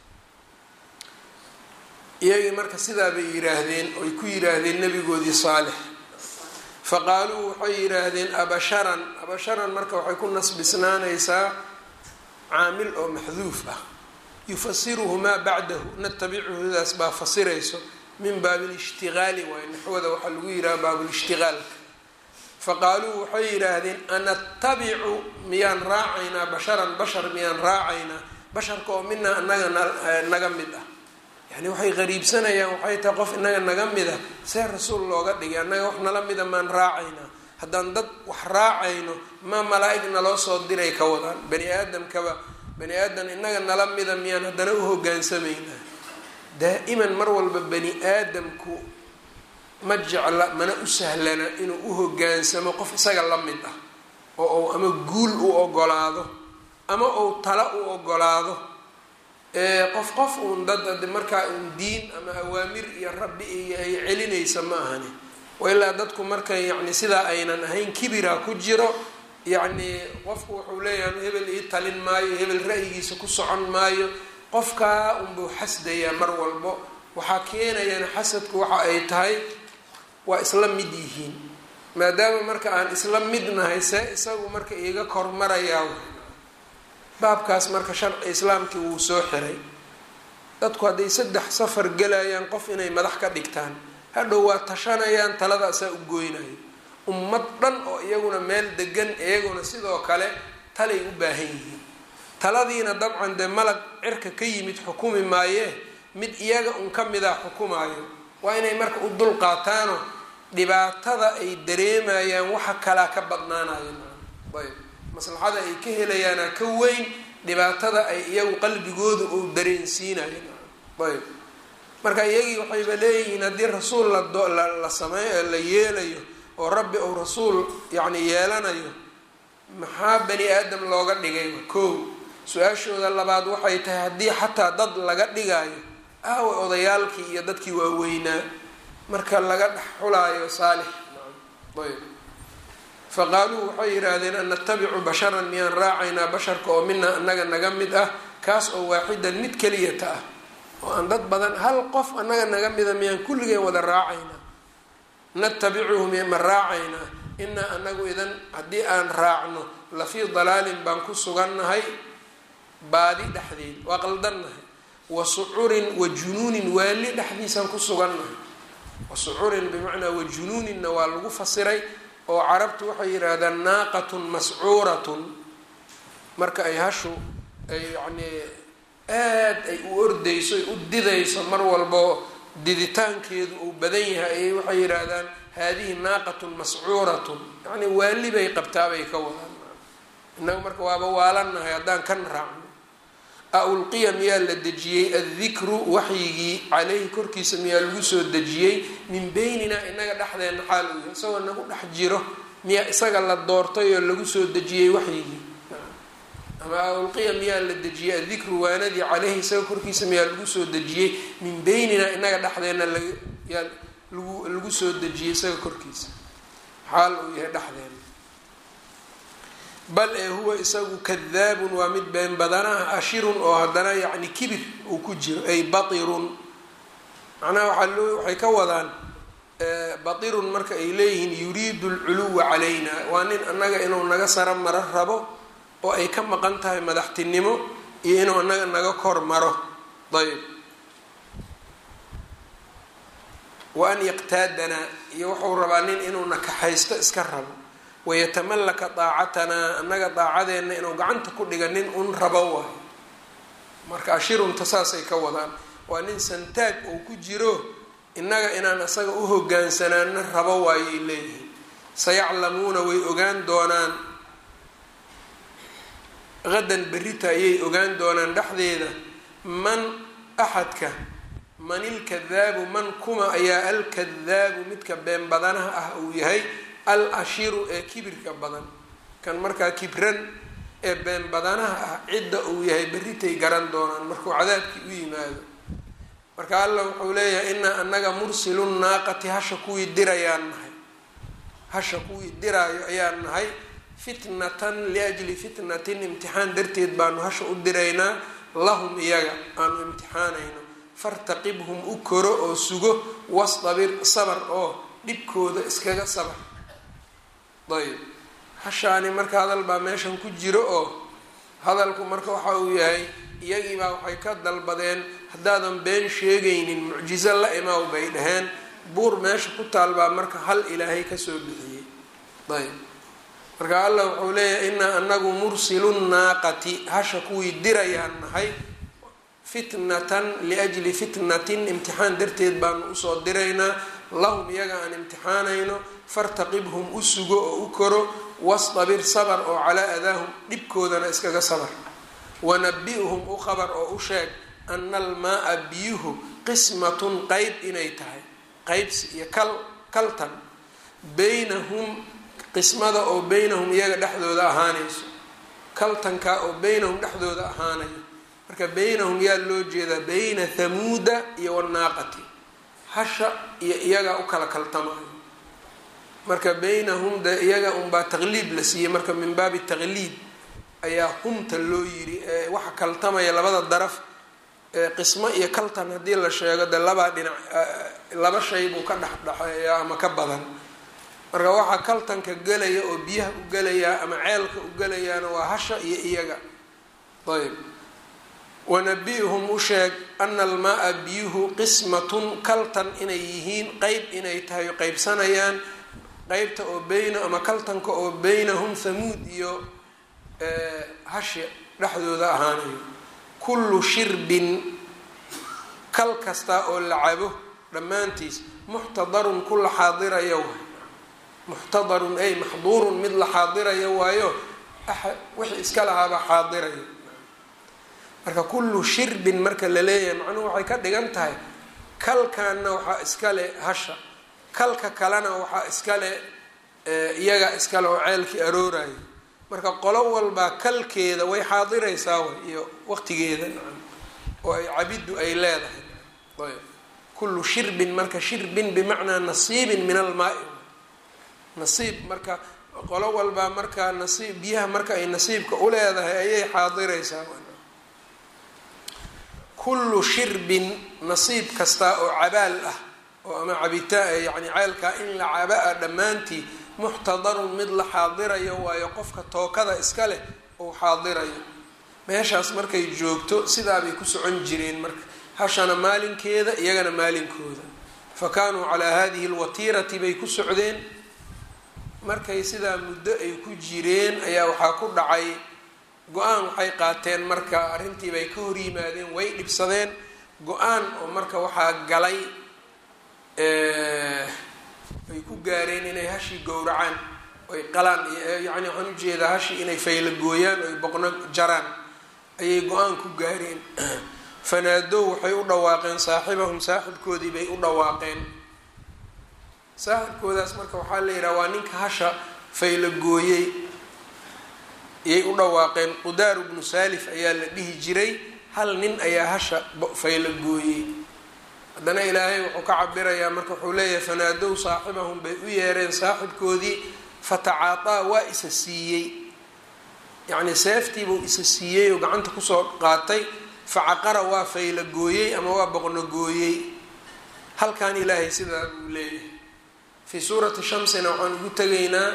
iyagii marka sidaa bay yidhaahdeen oy ku yidhaahdeen nabigoodii saalix faqaaluu waxay yidhaahdeen abasharan abasharan marka waxay ku nasbisnaanaysaa caamil oo maxduuf ah yufasiruhu maa bacdahu natabicuhudaas baa fasirayso min baabilishtigaali waay naxwada waxaa lagu yidhaha baabulishtigaalka faqaaluu waxay yidhaahdeen anatabicu miyaan raacaynaa basharan bashar miyaan raacaynaa basharka oo minaa anaga naga mid ah yani waxay qariibsanayaan waxay tahay qof inaga naga mida see rasuul looga dhigay annaga wax nala mida maan raacaynaa haddaan dad wax raacayno ma malaa-ig naloo soo diray ka wadaan bani aadamkaba bani aadam inaga nala mida miyaan haddana u hogaansamaynaa daa-iman mar walba bani aadamku ma jecla mana u sahlana inuu u hogaansamo qof isaga la mid ah oo uu ama guul u ogolaado ama uu tala u ogolaado qof qof uun dad markaa uun diin ama awaamir iyo rabbi iyo ay celinaysa ma ahani ilaa dadku markay yani sidaa aynan ahayn kibiraa ku jiro yacni qofku wuxuu leeyahay hebel ii talin maayo hebel ra'yigiisa ku socon maayo qofkaa unbuu xasdayaa mar walbo waxaa keenayana xasadku waxa ay tahay waa isla mid yihiin maadaama marka aan isla midnahay see isagu marka iiga kormarayaa baabkaas marka sharci islaamkii wuu soo xiray dadku hadday saddex safar gelayaan qof inay madax ka dhigtaan hadhow waa tashanayaan taladaasaa u gooynayo ummad dhan oo iyaguna meel degan iyaguna sidoo kale talay u baahan yihiin taladiina dabcan dee malag cirka ka yimid xukumi maayee mid iyaga un ka mid ah xukumaayo waa inay marka u dul qaataano dhibaatada ay dareemayaan waxa kalaa ka badnaanayo ayb maslaxada ay ka helayaana ka weyn dhibaatada ay iyagu qalbigooda uu dareensiinayo ayb marka iyagii waxayba leeyihiin haddii rasuul la sameey la yeelayo oo rabbi uu rasuul yacni yeelanayo maxaa bani aadam looga dhigay kow su-aashooda labaad waxay tahay haddii xataa dad laga dhigayo aawa odayaalkii iyo dadkii waaweynaa marka laga dhex xulaayo saalix ayb faqaaluu waxay yidhaahdeen an natabicu basharan miyaan raacaynaa basharka oo mina annaga naga mid ah kaas oo waaxidan mid keliyata ah oo aan dad badan hal qof annaga naga mida miyaan kulligeen wada raacaynaa natabicuhu ma raacaynaa inaa anagu idan haddii aan raacno lafii dalaalin baan ku sugannahay baadi dhexdeed waa qaldannahay wa sucurin wa junuunin waali dhexdiisaan ku sugannahay wa sucurin bimacnaa wa junuuninna waa lagu fasiray oo carabtu waxay yidhaahdaan naaqatun mascuuratun marka ay hashu ay yacnii aad ay u ordayso ay u didayso mar walbo diditaankeedu uu badan yahay ayay waxay yidhaahdaan haadihi naaqatun mascuuratun yacni waali bay qabtaabay ka wadaan innaga marka waaba waalannahay haddaan kan raacno a ulqiya miyaa la dejiyey addikru waxyigii caleyhi korkiisa miyaa lagu soo dejiyey min beynina inaga dhexdeenna xaal uu yahay isagoo nagu dhex jiro miyaa isaga la doortay oo lagu soo dejiyey waxyigii ama a ulqiya miyaa la dejiyey addikru waanadii caleyhi isaga korkiisa miyaa lagu soo dejiyey min beynina inaga dhexdeenna layaa lagu lagu soo dejiyey isaga korkiisa xaal uu yahay dhexdeenna bal ee huwa isagu kadaabun waa mid been badanaha ashirun oo haddana yacni kibir uu ku jiro ay batirun macnaha waxaa loo waxay ka wadaan batirun marka ay leeyihiin yuriidu alculuwa calayna waa nin annaga inuu naga saro maro rabo oo ay ka maqan tahay madaxtinimo iyo inuu annaga naga kor maro ayb wa an yaqtaadanaa iyo wuxuu rabaa nin inuu nakaxaysto iska rabo wayatamallaka daacatanaa annaga daacadeenna inuu gacanta ku dhiga nin un rabo waay marka ashirunta saasay ka wadaan waa nin santaag uu ku jiro innaga inaan isaga u hogaansanaana rabo waayay leeyihiin sayaclamuuna way ogaan doonaan qadan berrita ayay ogaan doonaan dhexdeeda man axadka man ilkadaabu man kuma ayaa alkadaabu midka been badanaha ah uu yahay al ashiru ee kibirka badan kan markaa kibran ee been badanaha ah cidda uu yahay berritay garan doonaan markuu cadaabkii u yimaado marka alla wuxuu leeyahay inaa anaga mursilu naaqati hasha kuwii dirayaan nahay hasha kuwii diraayo ayaan nahay fitnatan liajli fitnatin imtixaan darteed baanu hasha u diraynaa lahum iyaga aanu imtixaanayno fartaqibhum u koro oo sugo wastabir sabar oo dhibkooda iskaga sabar ayb hashaani marka hadal baa meeshan ku jiro oo hadalku marka waxa uu yahay iyagiibaa waxay ka dalbadeen haddaadan been sheegaynin mucjizo la imaaw bay dhaheen buur meesha ku taal baa marka hal ilaahay kasoo bixiyey ayb marka allah wuxuu leeyahay inaa anagu mursilu naaqati hasha kuwii dirayaan nahay fitnatan liajli fitnatin imtixaan darteed baanu usoo diraynaa lahum iyaga aan imtixaanayno fartaqibhum u sugo oo u koro wastabir sabar oo calaa adaahum dhibkoodana iskaga sabar wanabi-hum u qabar oo u sheeg ana almaa-a biyuhu qismatun qeyb inay tahay qeybsi iyo kal kaltan beynahum qismada oo beynahum iyaga dhexdooda ahaanayso kaltankaa oo beynahum dhexdooda ahaanayo marka beynahum yaa loo jeedaa beyna thamuuda iyo wanaaqati hasha iyo iyagaa u kala kaltamayo marka beynahum de iyaga unbaa taqliib la siiyey marka min baabi taqliib ayaa humta loo yiri waxa kaltamaya labada daraf qismo iyo kaltan haddii la sheego de labaa dhinac laba shay buu ka dhexdhexeeya ama ka badan marka waxaa kaltanka gelaya oo biyaha u gelayaa ama ceelka u gelayaana waa hasha iyo iyaga ayb wanabi-hum u sheeg ana almaa-a biyuhu qismatun kaltan inay yihiin qeyb inay tahay qeybsanayaan qeybta oo beyna ama kaltanka oo beynahum thamuud iyo hashi dhexdooda ahaanayo kullu shirbin kal kasta oo la cabo dhammaantiis muxtadarun ku la xaadiraya waay muxtadarun ay maxduurun mid la xaadiraya waayo wixii iska lahaabaa xaadiraya marka kullu shirbin marka la leeyahay macnuhu waxay ka dhigan tahay kalkanna waxaa iskale hasha kalka kalena waxaa iskale iyaga iskale oo ceelkii aroorayo marka qolo walbaa kalkeeda way xaadiraysaa way iyo waqtigeeda nacam oo ay cabiddu ay leedahay ayb kullu shirbin marka shirbin bimacnaa nasiibin min almaai nasiib marka qolo walbaa markaa nasiib biyaha marka ay nasiibka u leedahay ayay xaadiraysaa kullu shirbin nasiib kasta oo cabaal ah oo ama cabitaan yani ceelkaa in la caba-a dhammaantii muxtadarun mid la xaadirayo waayo qofka tookada iska leh uu xaadirayo meeshaas markay joogto sidaabay ku socon jireen marka hashana maalinkeeda iyagana maalinkooda fa kaanuu calaa hadihi alwatiirati bay ku socdeen markay sidaa muddo ay ku jireen ayaa waxaa ku dhacay go-aan waxay qaateen marka arrintii bay ka hor yimaadeen way dhibsadeen go-aan oo marka waxaa galay ay ku gaareen inay hashii gowracaan oy qalaan yacni waxaan ujeedaa hashii inay fayla gooyaan oy boqno jaraan ayay go-aan ku gaareen fanaadow waxay u dhawaaqeen saaxibahum saaxibkoodii bay u dhawaaqeen saaxibkoodaas marka waxaa la yidhaha waa ninka hasha fayla gooyey ayay u dhawaaqeen qudaaru bnu saalif ayaa la dhihi jiray hal nin ayaa hasha fayla gooyey haddana ilaahay wuxuu ka cabirayaa marka wuxuu leeyahay fanaadow saaxibahum bay u yeereen saaxibkoodii fatacaataa waa isa siiyey yacni seeftiibuu isa siiyey oo gacanta kusoo qaatay facaqara waa fayla gooyey ama waa boqno gooyey halkan ilaahay sidaa uu leeyahay fii suurati shamsina waxaan ugu tegaynaa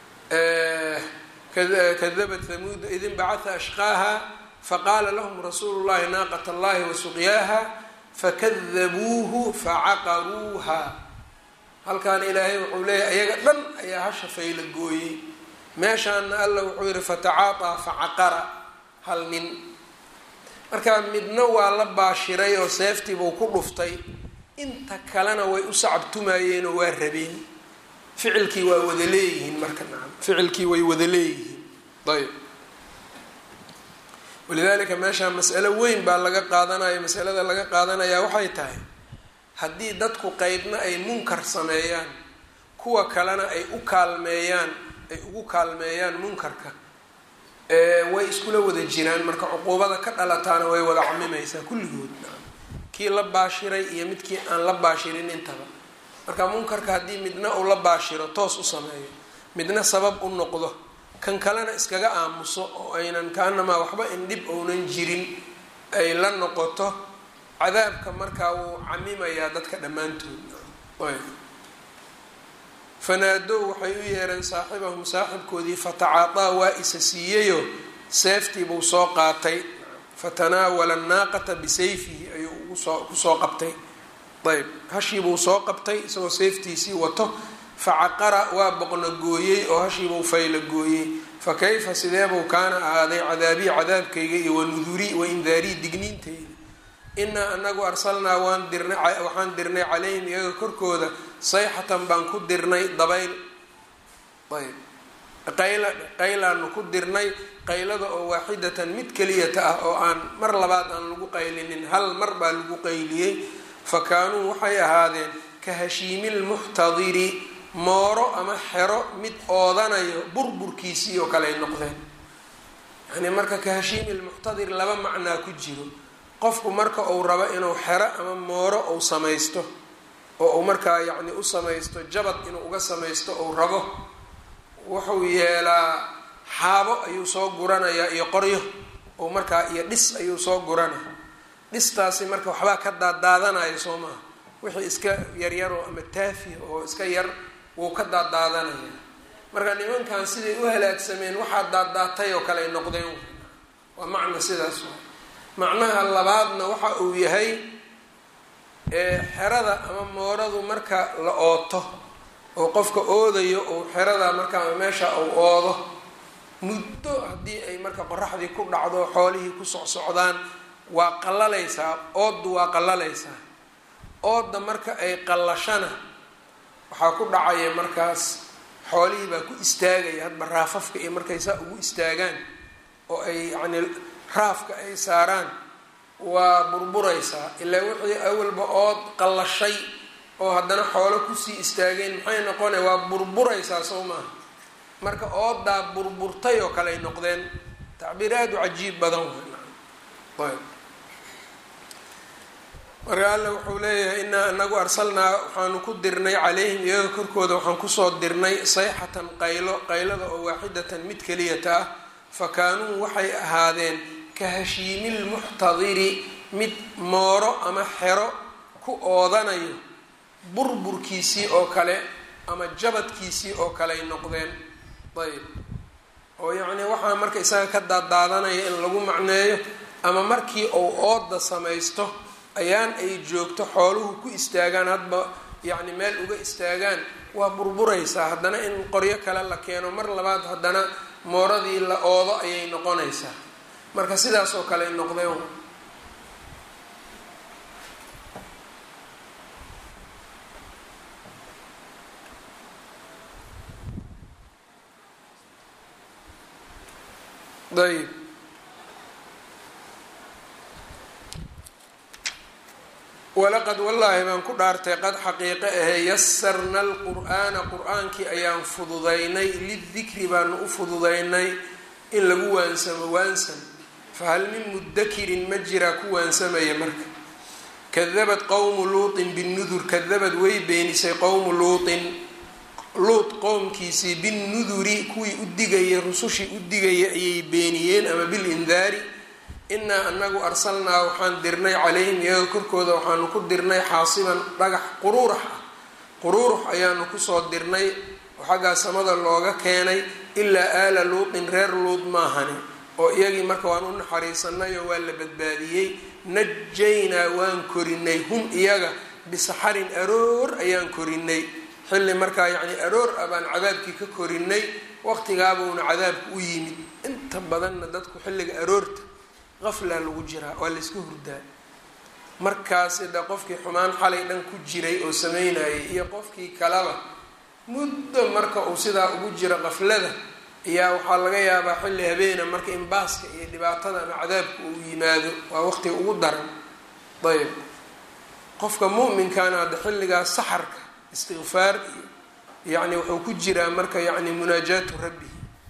kadabat hamuudu id inbacatha ashqaaha faqaala lahum rasuulu llahi naaqat allahi wasuqyaaha fakadabuuhu facaqaruuha halkaana ilaahay wuxuu leeyahay ayaga dhan ayaa hasha fayla gooyey meeshaana alla wuxuu yihi fatacaataa facaqara hal nin marka midna waa la baashiray oo seeftiibuu ku dhuftay inta kalena way u sacabtumayeen oo waa rabeen ficilkii waa wada leeyihiin marka nacam ficilkii way wada leeyihiin ayb walidaalika meeshaa mas'alo weyn baa laga qaadanaya masalada laga qaadanayaa waxay tahay haddii dadku qeybna ay munkar sameeyaan kuwa kalena ay u kaalmeeyaan ay ugu kaalmeeyaan munkarka way iskula wada jiraan marka cuquubada ka dhalataana way wada camimaysaa kulligood kii la baashiray iyo midkii aan la baashirin intaba marka munkarka haddii midna uu la baashiro toos u sameeyo midna sabab u noqdo kan kalena iskaga aamuso oo aynan kaanamaa waxba indhib ounan jirin ay la noqoto cadaabka markaa wuu camimayaa dadka dhammaantood fanaadow waxay u yeereen saaxibahum saaxibkoodii fatacaataa waa isa siiyeyo seeftiibuu soo qaatay fatanaawala annaaqata bisayfihi ayuu ugusoo kusoo qabtay ayb hashiibuu soo qabtay isagoo seeftiisii wato facaqara waa boqno gooyey oo hashiibuu fayla gooyey fa kayfa sideebuu kaana ahaaday cadaabii cadaabkayga iyo wanudurii waindaarii digniintayda inaa anagu arsalnaa waan dirnay waxaan dirnay calayhim iyaga korkooda sayxatan baan ku dirnay dabayl ayb qayla qaylaanu ku dirnay qaylada oo waaxidatan mid keliyata ah oo aan mar labaad aan lagu qaylinin hal mar baa lagu qayliyey fa kaanuu waxay ahaadeen ka hashiimilmuxtadiri mooro ama xero mid oodanayo burburkiisii oo kale ay noqdeen yani marka ka hashiimilmuxtadir laba macnaa ku jiro qofku marka uu rabo inuu xero ama mooro uu samaysto oo uu markaa yacni u samaysto jabad inuu uga samaysto uu rabo wuxuu yeelaa xaabo ayuu soo guranayaa iyo qoryo oo markaa iyo dhis ayuu soo guranaya dhistaasi marka waxbaa ka daadaadanaya soo maha wixii iska yaryaroo ama taafi oo iska yar wuu ka daadaadanaya marka nimankan siday u halaagsameen waxaa daaddaatay oo kale ay noqdeen waa macna sidaas macnaha labaadna waxa uu yahay xerada ama mooradu marka la ooto oo qofka oodayo ou xerada markaa meesha uu oodo muddo haddii ay marka qoraxdii ku dhacdo xoolihii ku socsocdaan waa qallalaysaa ooddu waa qallalaysaa oodda marka ay qallashana waxaa ku dhacaya markaas xoolihii baa ku istaagaya hadba raafafka iyo markay saa ugu istaagaan oo ay yacni raafka ay saaraan waa burburaysaa ilaa wixii awalba ood qallashay oo haddana xoolo kusii istaageen maxay noqona waa burburaysaa soo maaha marka oodaa burburtay oo kale ay noqdeen tacbiir aada u cajiib badan ayb marka alla wuxuu leeyahay inaa anagu arsalnaa waxaanu ku dirnay calayhim iyaga korkooda waxaan kusoo dirnay sayxatan qaylo qaylada oo waaxidatan mid keliyata ah fa kaanuu waxay ahaadeen ka hashiimilmuxtadiri mid mooro ama xero ku oodanayo burburkiisii oo kale ama jabadkiisii oo kale ay noqdeen ayb oo yacnii waxaa marka isaga ka daadaadanaya in lagu macneeyo ama markii uu ooda samaysto ayaan ay joogto xooluhu ku istaagaan hadba yacni meel uga istaagaan waa burburaysaa haddana in qoryo kale la keeno mar labaad haddana mooradii la oodo ayay noqonaysaa marka sidaas oo kale ay noqdeen ayb walaqad wallaahi baan ku dhaartay qad xaqiiqe ahee yasarna alqur'aana qur-aankii ayaan fududaynay lidikri baanu u fududaynay in lagu waansamo waansan fahal min mudakirin ma jiraa ku waansamaya marka kadabad qowmu luutin binnudur kadabad way beenisay qowmu luutin luut qowmkiisii binnuduri kuwii u digayay rusushii u digaya ayay beeniyeen ama bilindaari inaa anagu arsalnaa waxaan dirnay calayhim iyaga korkooda waxaanu ku dirnay xaasiban dhagax quruurax ah quruurux ayaanu kusoo dirnay oo xaggaa samada looga keenay ilaa aala luutin reer luud maahani oo iyagii marka waan u naxariisanay oo waa la badbaadiyey najaynaa waan korinay hum iyaga bisaxarin aroor ayaan korinay xilli markaa yacni aroor ah baan cadaabkii ka korinay waqtigaabuuna cadaabku u yimid inta badanna dadku xilliga aroorta qaflaa lagu jiraa waa layska hurdaa markaasi de qofkii xumaan xalay dhan ku jiray oo sameynayay iyo qofkii kaleba muddo marka uu sidaa ugu jiro qaflada ayaa waxaa laga yaabaa xilli habeena marka in baaska iyo dhibaatada ama cadaabka uu yimaado waa waqtiga ugu daran ayb qofka mu'minkaana hadda xilligaas saxarka istikfaar iyo yacni wuxuu ku jiraa marka yacni munaajaatu rabbihi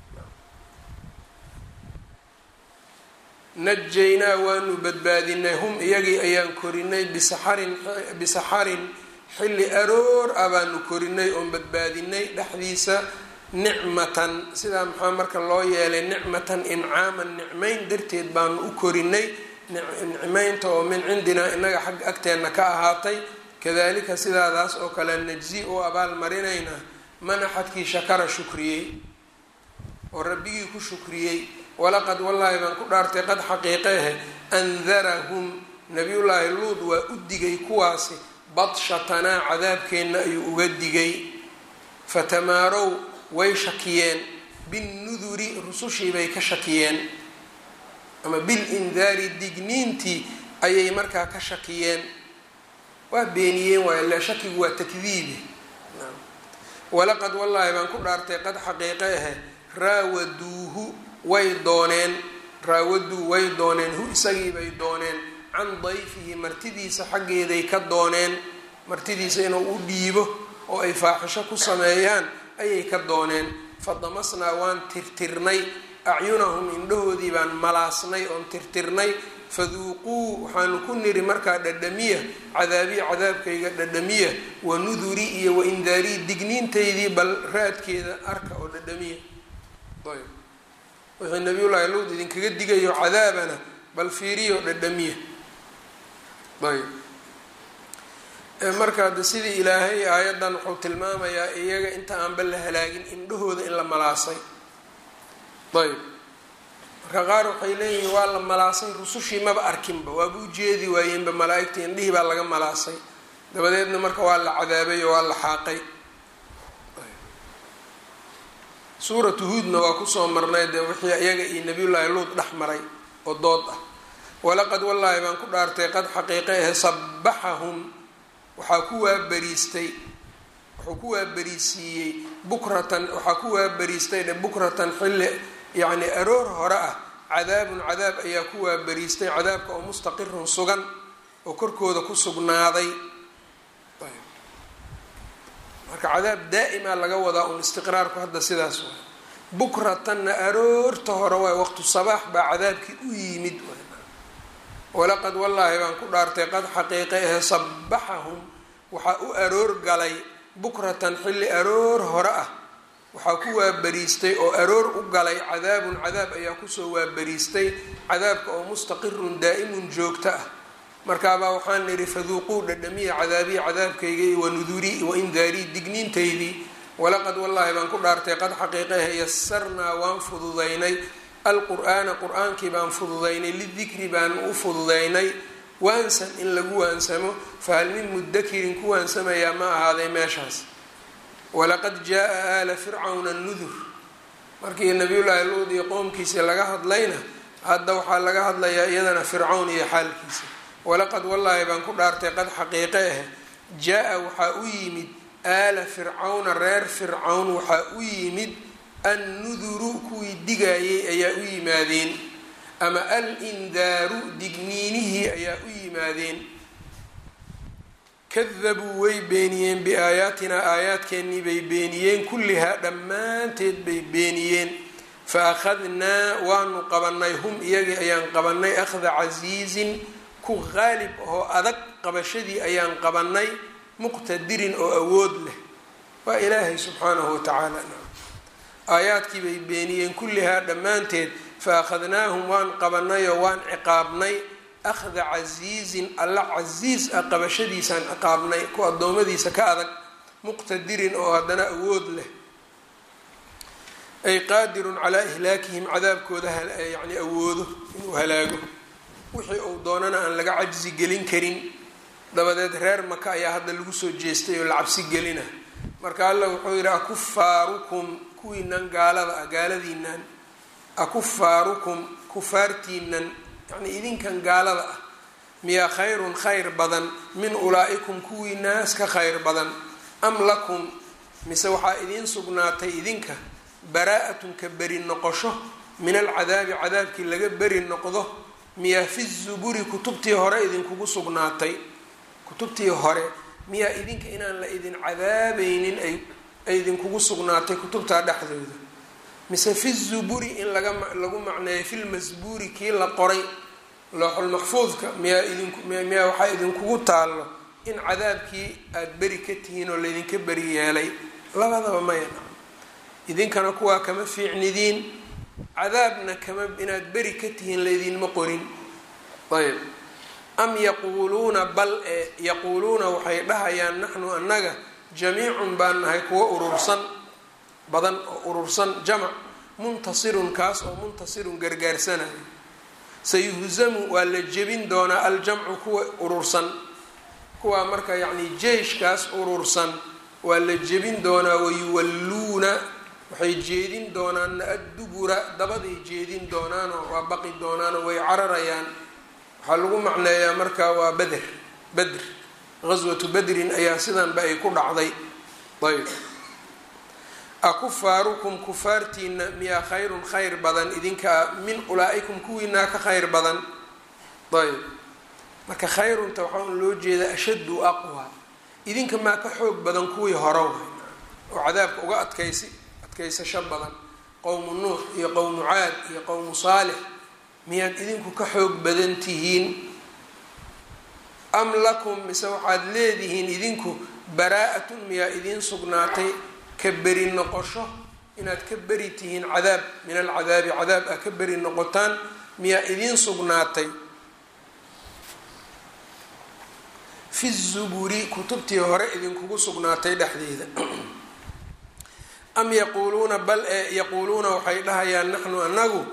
najaynaa waanu badbaadinay hum iyagii ayaan korinay bisaxarin bisaxarin xilli aroor ah baanu korinay oon badbaadinay dhexdiisa nicmatan sidaa maxaa marka loo yeelay nicmatan incaaman nicmayn darteed baanu u korinay nicmaynta oo min cindinaa inaga xag agteenna ka ahaatay kadalika sidaadaas oo kale najzi u abaal marinayna man axadkii shakara shukriyey oo rabbigii ku shukriyey walaqad wallaahi baan ku dhaartay qad xaqiiqeehe andarahum nabiyullaahi luud waa u digay kuwaasi badshatanaa cadaabkeenna ayuu uga digay fatamaarow way shakiyeen binnuduri rusushii bay ka shakiyeen ama bilindaari digniintii ayay markaa ka shakiyeen waa beeniyeen waay le shakigu waa takdiibe walaqad wallaahi baan ku dhaartay qad xaqiiqe ahe raawaduuhu way dooneen raawaduu way dooneen hu isagii bay dooneen can dayfihi martidiisa xaggeeday ka dooneen martidiisa inuu u dhiibo oo ay faaxisho ku sameeyaan ayay ka dooneen fadamasnaa waan tirtirnay acyunahum indhahoodii baan malaasnay oon tirtirnay faduuquu waxaanu ku niri markaa dhadhamiya cadaabiya cadaabkayga dhadhamiya wa nuduri iyo wa indaarii digniintaydii bal raadkeeda arka oo dhadhamiya ayb wixii nabiyullaahi luud idinkaga digayo cadaabana bal fiiriyo dhadhamiya ayb marka de sidii ilaahay aayaddan wuxuu tilmaamayaa iyaga inta aanba la halaagin indhahooda in la malaasay ayb marka qaar waxay leeyihiin waa la malaasay rusushii maba arkinba waaba u jeedi waayeenba malaa-igta indhihii baa laga malaasay dabadeedna marka waa la cadaabay oo waa la xaaqay suuratu huudna waa kusoo marnay dee wixii iyaga iyo nabiyullaahi luud dhex maray oo dood ah walaqad wallaahi baan ku dhaartay qad xaqiiqe ahe sabaxahum waxaa ku waabariistay wuxuu ku waabariisiiyey bukratan waxaa ku waabariistay dhe bukratan xilli yacni aroor hore ah cadaabun cadaab ayaa ku waabariistay cadaabka oo mustaqirun sugan oo korkooda ku sugnaaday marka cadaab daa'ima laga wadaa un istiqraarku hadda sidaas waay bukratanna aroorta hore waay waqtu sabaax baa cadaabkii u yimid walaqad wallaahi baan ku dhaartay qad xaqiiqe ahe sabaxahum waxaa u aroor galay bukratan xilli aroor hore ah waxaa ku waabariistay oo aroor u galay cadaabun cadaab ayaa kusoo waabariistay cadaabka oo mustaqirun daa'imun joogto ah markaabaa waxaan nidhi faduuquu dhadhamiya cadaabiya cadaabkayga wa nudurii wa indaarii digniintaydii walaqad wallaahi baan ku dhaartay qad xaqiiqehe yasarnaa waan fududaynay alqur'aana qur-aankii baan fududaynay lidikri baan u fududaynay waansan in lagu waansamo fahal min mudakirin ku waansamayaa ma ahaaday meeshaas walaqad jaa aala fircawna nudur markii nabiyullaahi luud iyo qowmkiisii laga hadlayna hadda waxaa laga hadlayaa iyadana fircawn iyo xaalkiisa walaqad wallaahi baan ku dhaartay qad xaqiiqe ah jaa-a waxaa u yimid aala fircawna reer fircawn waxaa u yimid annuduru kuwii digaayay ayaa u yimaadeen ama al-indaaru digniinihii ayaa u yimaadeen kadabuu way beeniyeen biaayaatinaa aayaadkeennii bay beeniyeen kullihaa dhammaanteed bay beeniyeen fa akhadnaa waanu qabannay hum iyagii ayaan qabannay akhda casiizin ku qaalib oo adag qabashadii ayaan qabannay muqtadirin oo awood leh waa ilaahay subxaanahu watacaala aayaadkii bay beeniyeen kullihaa dhammaanteed fa akhadnaahum waan qabannayoo waan ciqaabnay akhda casiizin alla casiis ah qabashadiisaan ciqaabnay ku addoommadiisa ka adag muqtadirin oo haddana awood leh ay qaadirun calaa ihlaakihim cadaabkooda yani awoodo inuu halaago wixii uu doonana aan laga cajsi gelin karin dabadeed reer maka ayaa hadda lagu soo jeestay oo la cabsi gelina marka alla wuxuu yidhi akufaarukum kuwiinan gaalada ah gaaladiinan akufaarukum kufaartiinan yacnii idinkan gaalada ah miyaa khayrun khayr badan min ulaa'ikum kuwii naas ka khayr badan am lakum mise waxaa idiin sugnaatay idinka baraa-atun ka beri noqosho min alcadaabi cadaabkii laga beri noqdo miyaa fi zuburi kutubtii hore idinkugu sugnaatay kutubtii hore miyaa idinka inaan la idin cadaabaynin ay ay idinkugu sugnaatay kutubtaa dhexdooda mise fi zuburi in laga lagu macneeyo filmasbuuri kii la qoray looxulmaxfuudka miyaa idinku miyaa waxaa idinkugu taallo in cadaabkii aada beri ka tihiin oo laydinka beri yeelay labadaba maya idinkana kuwaa kama fiicnidiin cadaabna kama inaad beri ka tihiin laydinma qorin ayb am yaquuluuna bal ee yaquuluuna waxay dhahayaan naxnu annaga jamiicun baan nahay kuwo urursan badan oo urursan jamac muntasirun kaas oo muntasirun gargaarsanayo sayuhzamu waa la jebin doonaa aljamcu kuwa urursan kuwaa marka yacni jeyshkaas urursan waa la jebin doonaa wayuwalluuna waxay jeedin doonaanna addubura dabaday jeedin doonaanoo waa baqi doonaanoo way cararayaan waxaa lagu macneeyaa marka waa beder bedr gaswatu bedrin ayaa sidanba ay ku dhacday ayb akufaarukum kufaartiina miyaa khayrun khayr badan idinkaa min ulaa-ikum kuwiinaa ka khayr badan ayb marka khayrunta waxaa un loo jeedaa ashaddu aqwa idinka maa ka xoog badan kuwii hore way oo cadaabka uga adkaysi adkaysasho badan qowmu nuux iyo qowmu caad iyo qowmu saalix miyaad idinku ka xoog badan tihiin am lakum mise waxaad leedihiin idinku baraa-atun miyaa idiin sugnaatay ka beri noqosho inaad ka beri tihiin cadaab min alcadaabi cadaab ah ka beri noqotaan miyaa idiin sugnaatay fi zuburi kutubtii hore idinkugu sugnaatay dhexdeeda am yaquuluuna bal ee yaquuluuna waxay dhahayaan naxnu anagu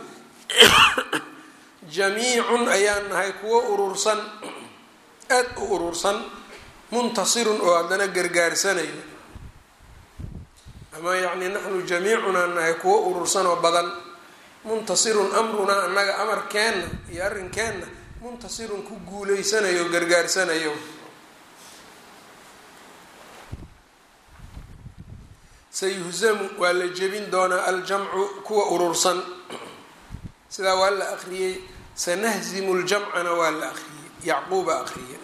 jamiicun ayaan nahay kuwo urursan aada u urursan muntasirun oo haddana gargaarsanayo ama yacni naxnu jamiicunaan nahay kuwo urursan oo badan muntasirun amrunaa annaga amarkeenna iyo arrinkeenna muntasirun ku guuleysanayo o gargaarsanayo sayuhzamu waa la jebin doonaa aljamcu kuwa urursan sidaa waa la akriyey sanahzimu ljamcana waa la akriyey yacquuba akriyey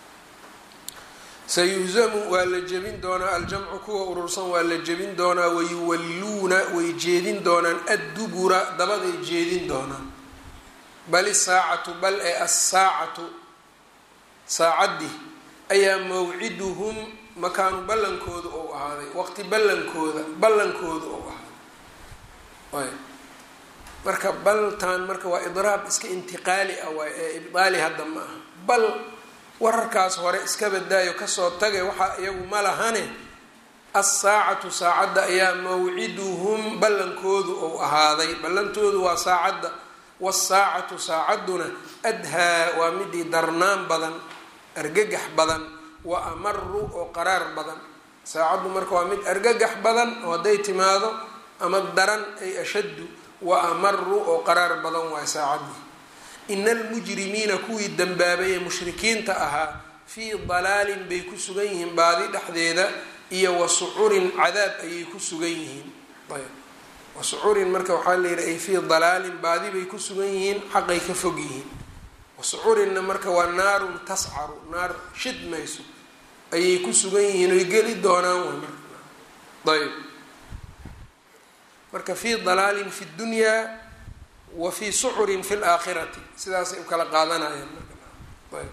sayuhzamu waa la jebin doonaa aljamcu kuwa urursan waa la jebin doonaa wayuwalluuna way jeedin doonaan addubura dabaday jeedin doonaan bal isaacatu bal ee assaacatu saacaddii ayaa mawciduhum makaanu ballankooda ou ahaaday waqti ballankooda ballankooda ou ahaaday marka baltan marka waa idraab iska intiqaali ah waay ee ibdaali hadda ma aha bal wararkaas hore iska badaayo kasoo tagay waxaa iyagu ma lahane assaacatu saacadda ayaa mawciduhum ballankoodu ou ahaaday ballantoodu waa saacadda wasaacatu saacadduna adhaa waa midii darnaan badan argagax badan wa amaru oo qaraar badan saacaddu marka waa mid argagax badan oo hadday timaado ama daran ay ashaddu wa amaru oo qaraar badan waay saacaddii ina almujrimiina kuwii dambaabay ee mushrikiinta ahaa fii dalaalin bay ku sugan yihiin baadi dhexdeeda iyo wa sucurin cadaab ayay ku sugan yihiin ayb wasucurin marka waxaa la yidhi ay fii dalaalin baadi bay ku sugan yihiin xaqay ka fog yihiin wasucurinna marka waa naarun tascaru naar shidmayso ayay ku sugan yihiin oy geli doonaan way marka ayb marka fii dalaalin fi ddunyaa wa fii sucurin fi laakhirati sidaasay u kala qaadanayaan markaayb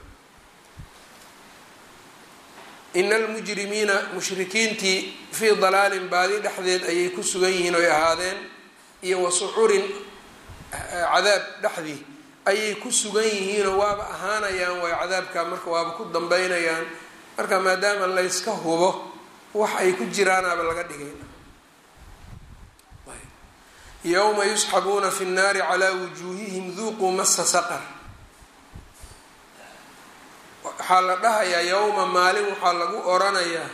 ina almujrimiina mushrikiintii fii dalaalin baadi dhexdeed ayay ku sugan yihiin oy ahaadeen iyo wa sucurin cadaab dhexdii ayay ku sugan yihiinoo waaba ahaanayaan way cadaabka marka waaba ku dambeynayaan marka maadaama layska hubo wax ay ku jiraanaaba laga dhigay yowma yusxabuuna fi nnaari calaa wujuuhihim duuquu masa saqar waxaa la dhahayaa yowma maalin waxaa lagu oranayaa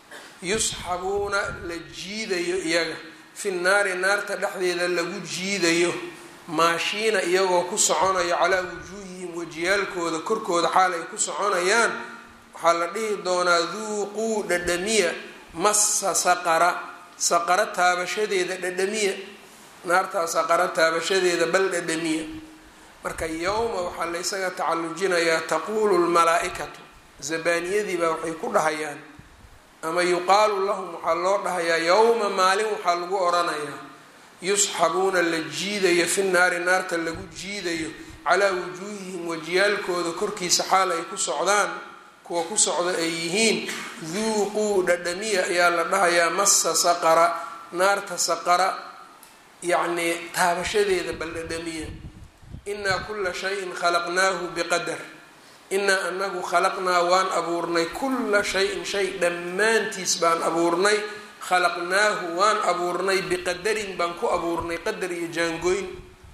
yusxabuuna la jiidayo iyaga fi naari naarta dhexdeeda lagu jiidayo maashiina iyagoo ku soconayo calaa wujuuhihim wajiyaalkooda korkooda xaal ay ku soconayaan waxaa la dhihi doonaa duuquu dhadhamiya massa saqara saqaro taabashadeeda dhadhamiya naartaa saqaro taabashadeeda bal dhadhamiya marka yowma waxaa laysaga tacallujinayaa taquulu lmalaa-ikatu zabaaniyadiibaa waxay ku dhahayaan ama yuqaalu lahum waxaa loo dhahayaa yowma maalin waxaa lagu oranayaa yusxabuuna la jiidayo fi naari naarta lagu jiidayo calaa wujuuhihim wajiyaalkooda korkiisa xaal ay ku socdaan kuwa ku socda ay yihiin duuquu dhadhamiya ayaa la dhahayaa massa saqara naarta saqara yacnii taabashadeeda bal dhadhamiya inaa kula shayin khalaqnaahu biqadar inaa anagu khalaqnaa waan abuurnay kula shayin shay dhammaantiis baan abuurnay khalaqnaahu waan abuurnay biqadarin baan ku abuurnay qadar iyo jaangooyn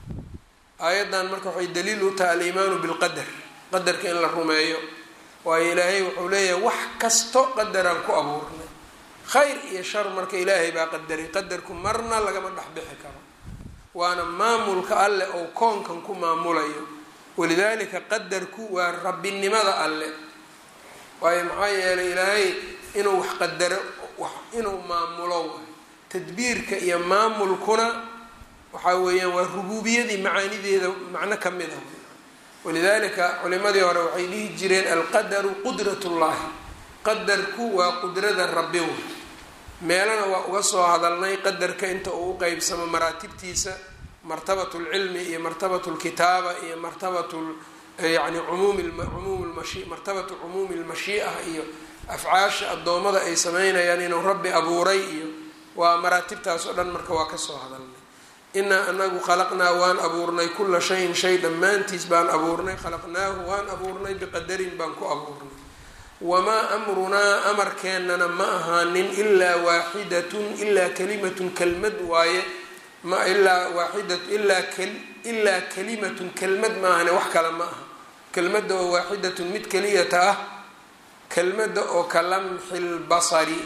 aayaddan marka waxay daliil u tahay aliimaanu bilqadar qadarka in la rumeeyo waayo ilaahay wuxuu leeyahay wax kasto qadaraan ku abuurnay khayr iyo shar marka ilaahay baa qadaray qadarku marna lagama dhexbixi karo waana maamulka alle ou koonkan ku maamulayo walidaalika qadarku waa rabbinimada alle waayo maxaa yeelay ilaahay inuu wax qadaro inuu maamulo waay tadbiirka iyo maamulkuna waxaa weeyaan waa rubuubiyadii macaanideeda macno ka mid ah walidaalika culimadii hore waxay dhihi jireen alqadaru qudrat ullahi qadarku waa qudrada rabbi way meelana waa uga soo hadalnay qadarka inta uu u qeybsamo maraatibtiisa martabat lcilmi iyo martabat lkitaaba iyo martabat yani umumcumuum mashi martabatu cumuumi lmashii'a iyo afcaasha addoommada ay sameynayaan inuu rabbi abuuray iyo waa maraatibtaas oo dhan marka waa kasoo hadalnay inaa anagu khalaqnaa waan abuurnay kula shayin shay dhammaantiis baan abuurnay khalaqnaahu waan abuurnay biqadarin baan ku abuurnay wamaa amrunaa amarkeennana ma ahaanin ilaa waaxidatun ilaa kalimatun kelmad waaye ma ilaa waaxidat ilaa ilaa kalimatun kelmad maahane wax kale ma aha kelmadda oo waaxidatun mid keliyata ah kelmadda oo ka lamxi lbasari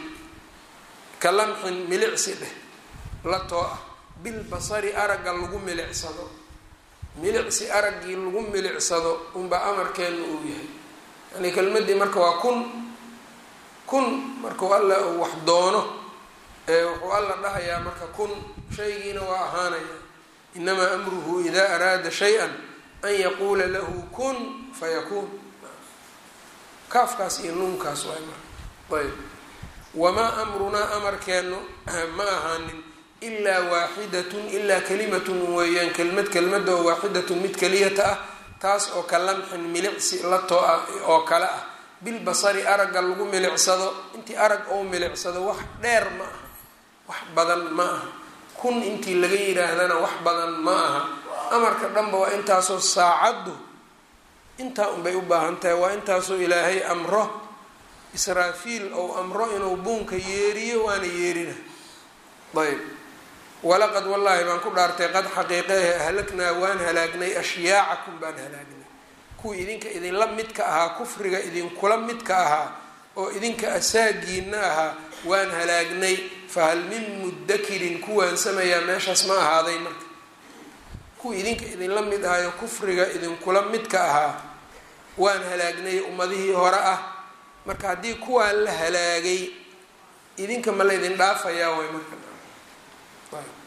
ka lamxin milicsi dheh la too ah bilbasari aragga lagu milicsado milicsi araggii lagu milicsado unbaa amarkeenna uu yahay yani kelmaddii marka waa kun kun markuu alla uu wax doono ee wuxuu alla dhahayaa marka kun shaygiina waa ahaanaya inamaa amruhu idaa araada shay-an an yaquula lahu kun fayakuun kaafkaas iyo nuunkaas waay marka ayb wamaa amrunaa amarkeennu ma ahaanin ilaa waaxidatun ilaa kalimatun weeyaan kelmad kelmada oo waaxidatun mid keliyata ah taas oo ka lamxin milicsi la too ah oo kale ah bilbasari aragga lagu milicsado intii arag oo milicsado wax dheer ma aha wax badan ma aha kun intii laga yidhaahdana wax badan ma aha amarka dhanba waa intaasoo saacaddu intaa unbay u baahan tahay waa intaasoo ilaahay amro israafiil ou amro inuu buunka yeeriyo waana yeerina ayb walaqad wallaahi baan ku dhaartay qad xaqiiqehe ahlaknaa waan halaagnay ashyaacakum baan halaagnay kuwii idinka idinla midka ahaa kufriga idinkula midka ahaa oo idinka asaagiina ahaa waan halaagnay fahal min mudakirin kuwaan samayaa meeshaas ma ahaaday marka kuwii idinka idinla mid ahayo kufriga idinkula midka ahaa waan halaagnay ummadihii hore ah marka haddii kuwaan la halaagay idinka ma laydin dhaafayaa way marka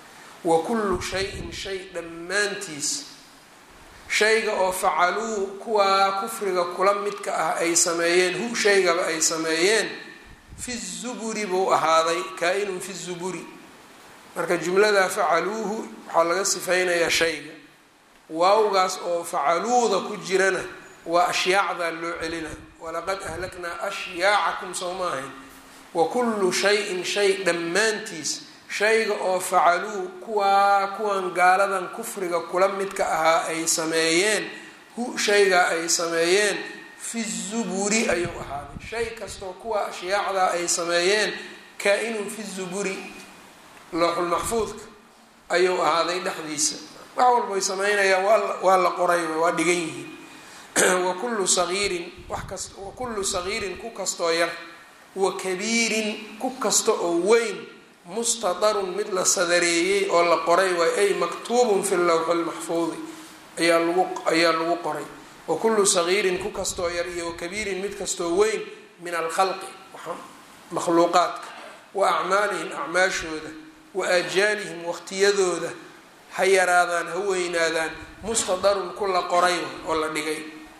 wa kullu shayin shay dhammaantiis shayga oo facaluu kuwaa kufriga kula midka ah ay sameeyeen hu shaygaba ay sameeyeen fi zuburi buu ahaaday kaa-inun fi zuburi marka jumladaa facaluuhu waxaa laga sifeynayaa shayga waawgaas oo facaluuda ku jirana waa ashyaacdaa loo celina walaqad ahlaknaa ashyaacakum soo ma ahayn wa kullu shayin shay dhammaantiis shayga oo facaluu kuwaa kuwan gaaladan kufriga kula midka ahaa ay sameeyeen hu shaygaa ay sameeyeen fi zuburi ayuu ahaaday shay kastoo kuwa ashyaacdaa ay sameeyeen kaa-inun fi zuburi looxulmaxfuudka ayuu ahaaday dhexdiisa wax walbay sameynayaan waa la qoray waa dhigan yihiin wakullu sagiirin wax kas wakullu sagiirin ku kastoo yar wa kabiirin ku kasta oo weyn mustadarun mid la sadareeyey oo la qoray waay ay maktuubun fi lawxi lmaxfuudi ayaa lagu ayaa lagu qoray wa kullu sagiirin ku kastoo yar iyo wakabiirin mid kastoo weyn min alkhalqi makhluuqaadka wa acmaalihim acmaashooda wa aajaalihim waqtiyadooda ha yaraadaan ha weynaadaan mustadarun ku la qoray oo la dhigay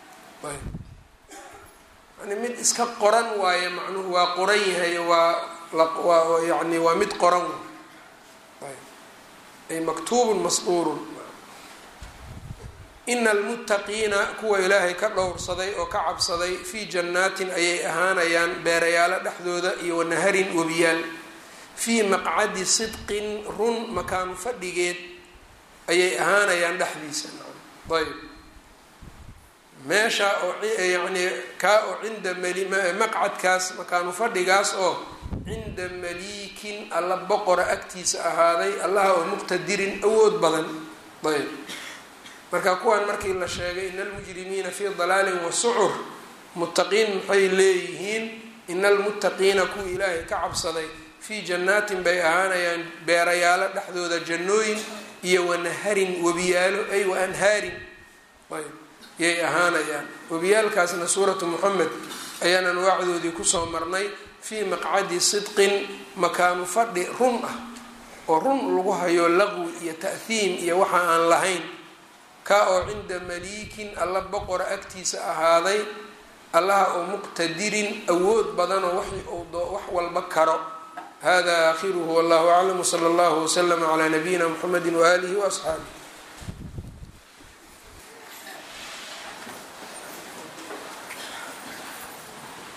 yani mid iska qoran waaye macnuhu waa qoran yahay waa waa yani waa mid qoran ay maktuubun masduurun ina almuttaqiina kuwa ilaahay ka dhowrsaday oo ka cabsaday fii jannaatin ayay ahaanayaan beerayaalo dhexdooda iyo wanaharin webiyaal fii maqcadi sidqin run makaanu fadhigeed ayay ahaanayaan dhexdiisa ayb meesha oo yani kaa oo cinda maqcadkaas makaanu fadhigaas oo cinda maliikin alla boqora agtiisa ahaaday allaha oo muqtadirin awood badan ayb marka kuwan markii la sheegay ina almujrimiina fii dalaalin wa sucur muttaqiin maxay leeyihiin ina almuttaqiina kuwa ilaahay ka cabsaday fii jannaatin bay ahaanayaan beerayaalo dhexdooda jannooyin iyo wanaharin webiyaalo ay wa anhaarin ayb yay ahaanayaan webiyaalkaasna suuratu moxamed ayaan anwaacdoodii kusoo marnay fii maqcadi sidqin makaanu fadhi run ah oo run lagu hayo laqwi iyo ta'hiim iyo waxa aan lahayn kaa oo cinda maliikin alla boqora agtiisa ahaaday allaha oo muqtadirin awood badanoo wax walba karo hada aakhiruhu wallahu aclam wsala allahu waslama calaa nabiyina mxamedi waaalihi waasxaabih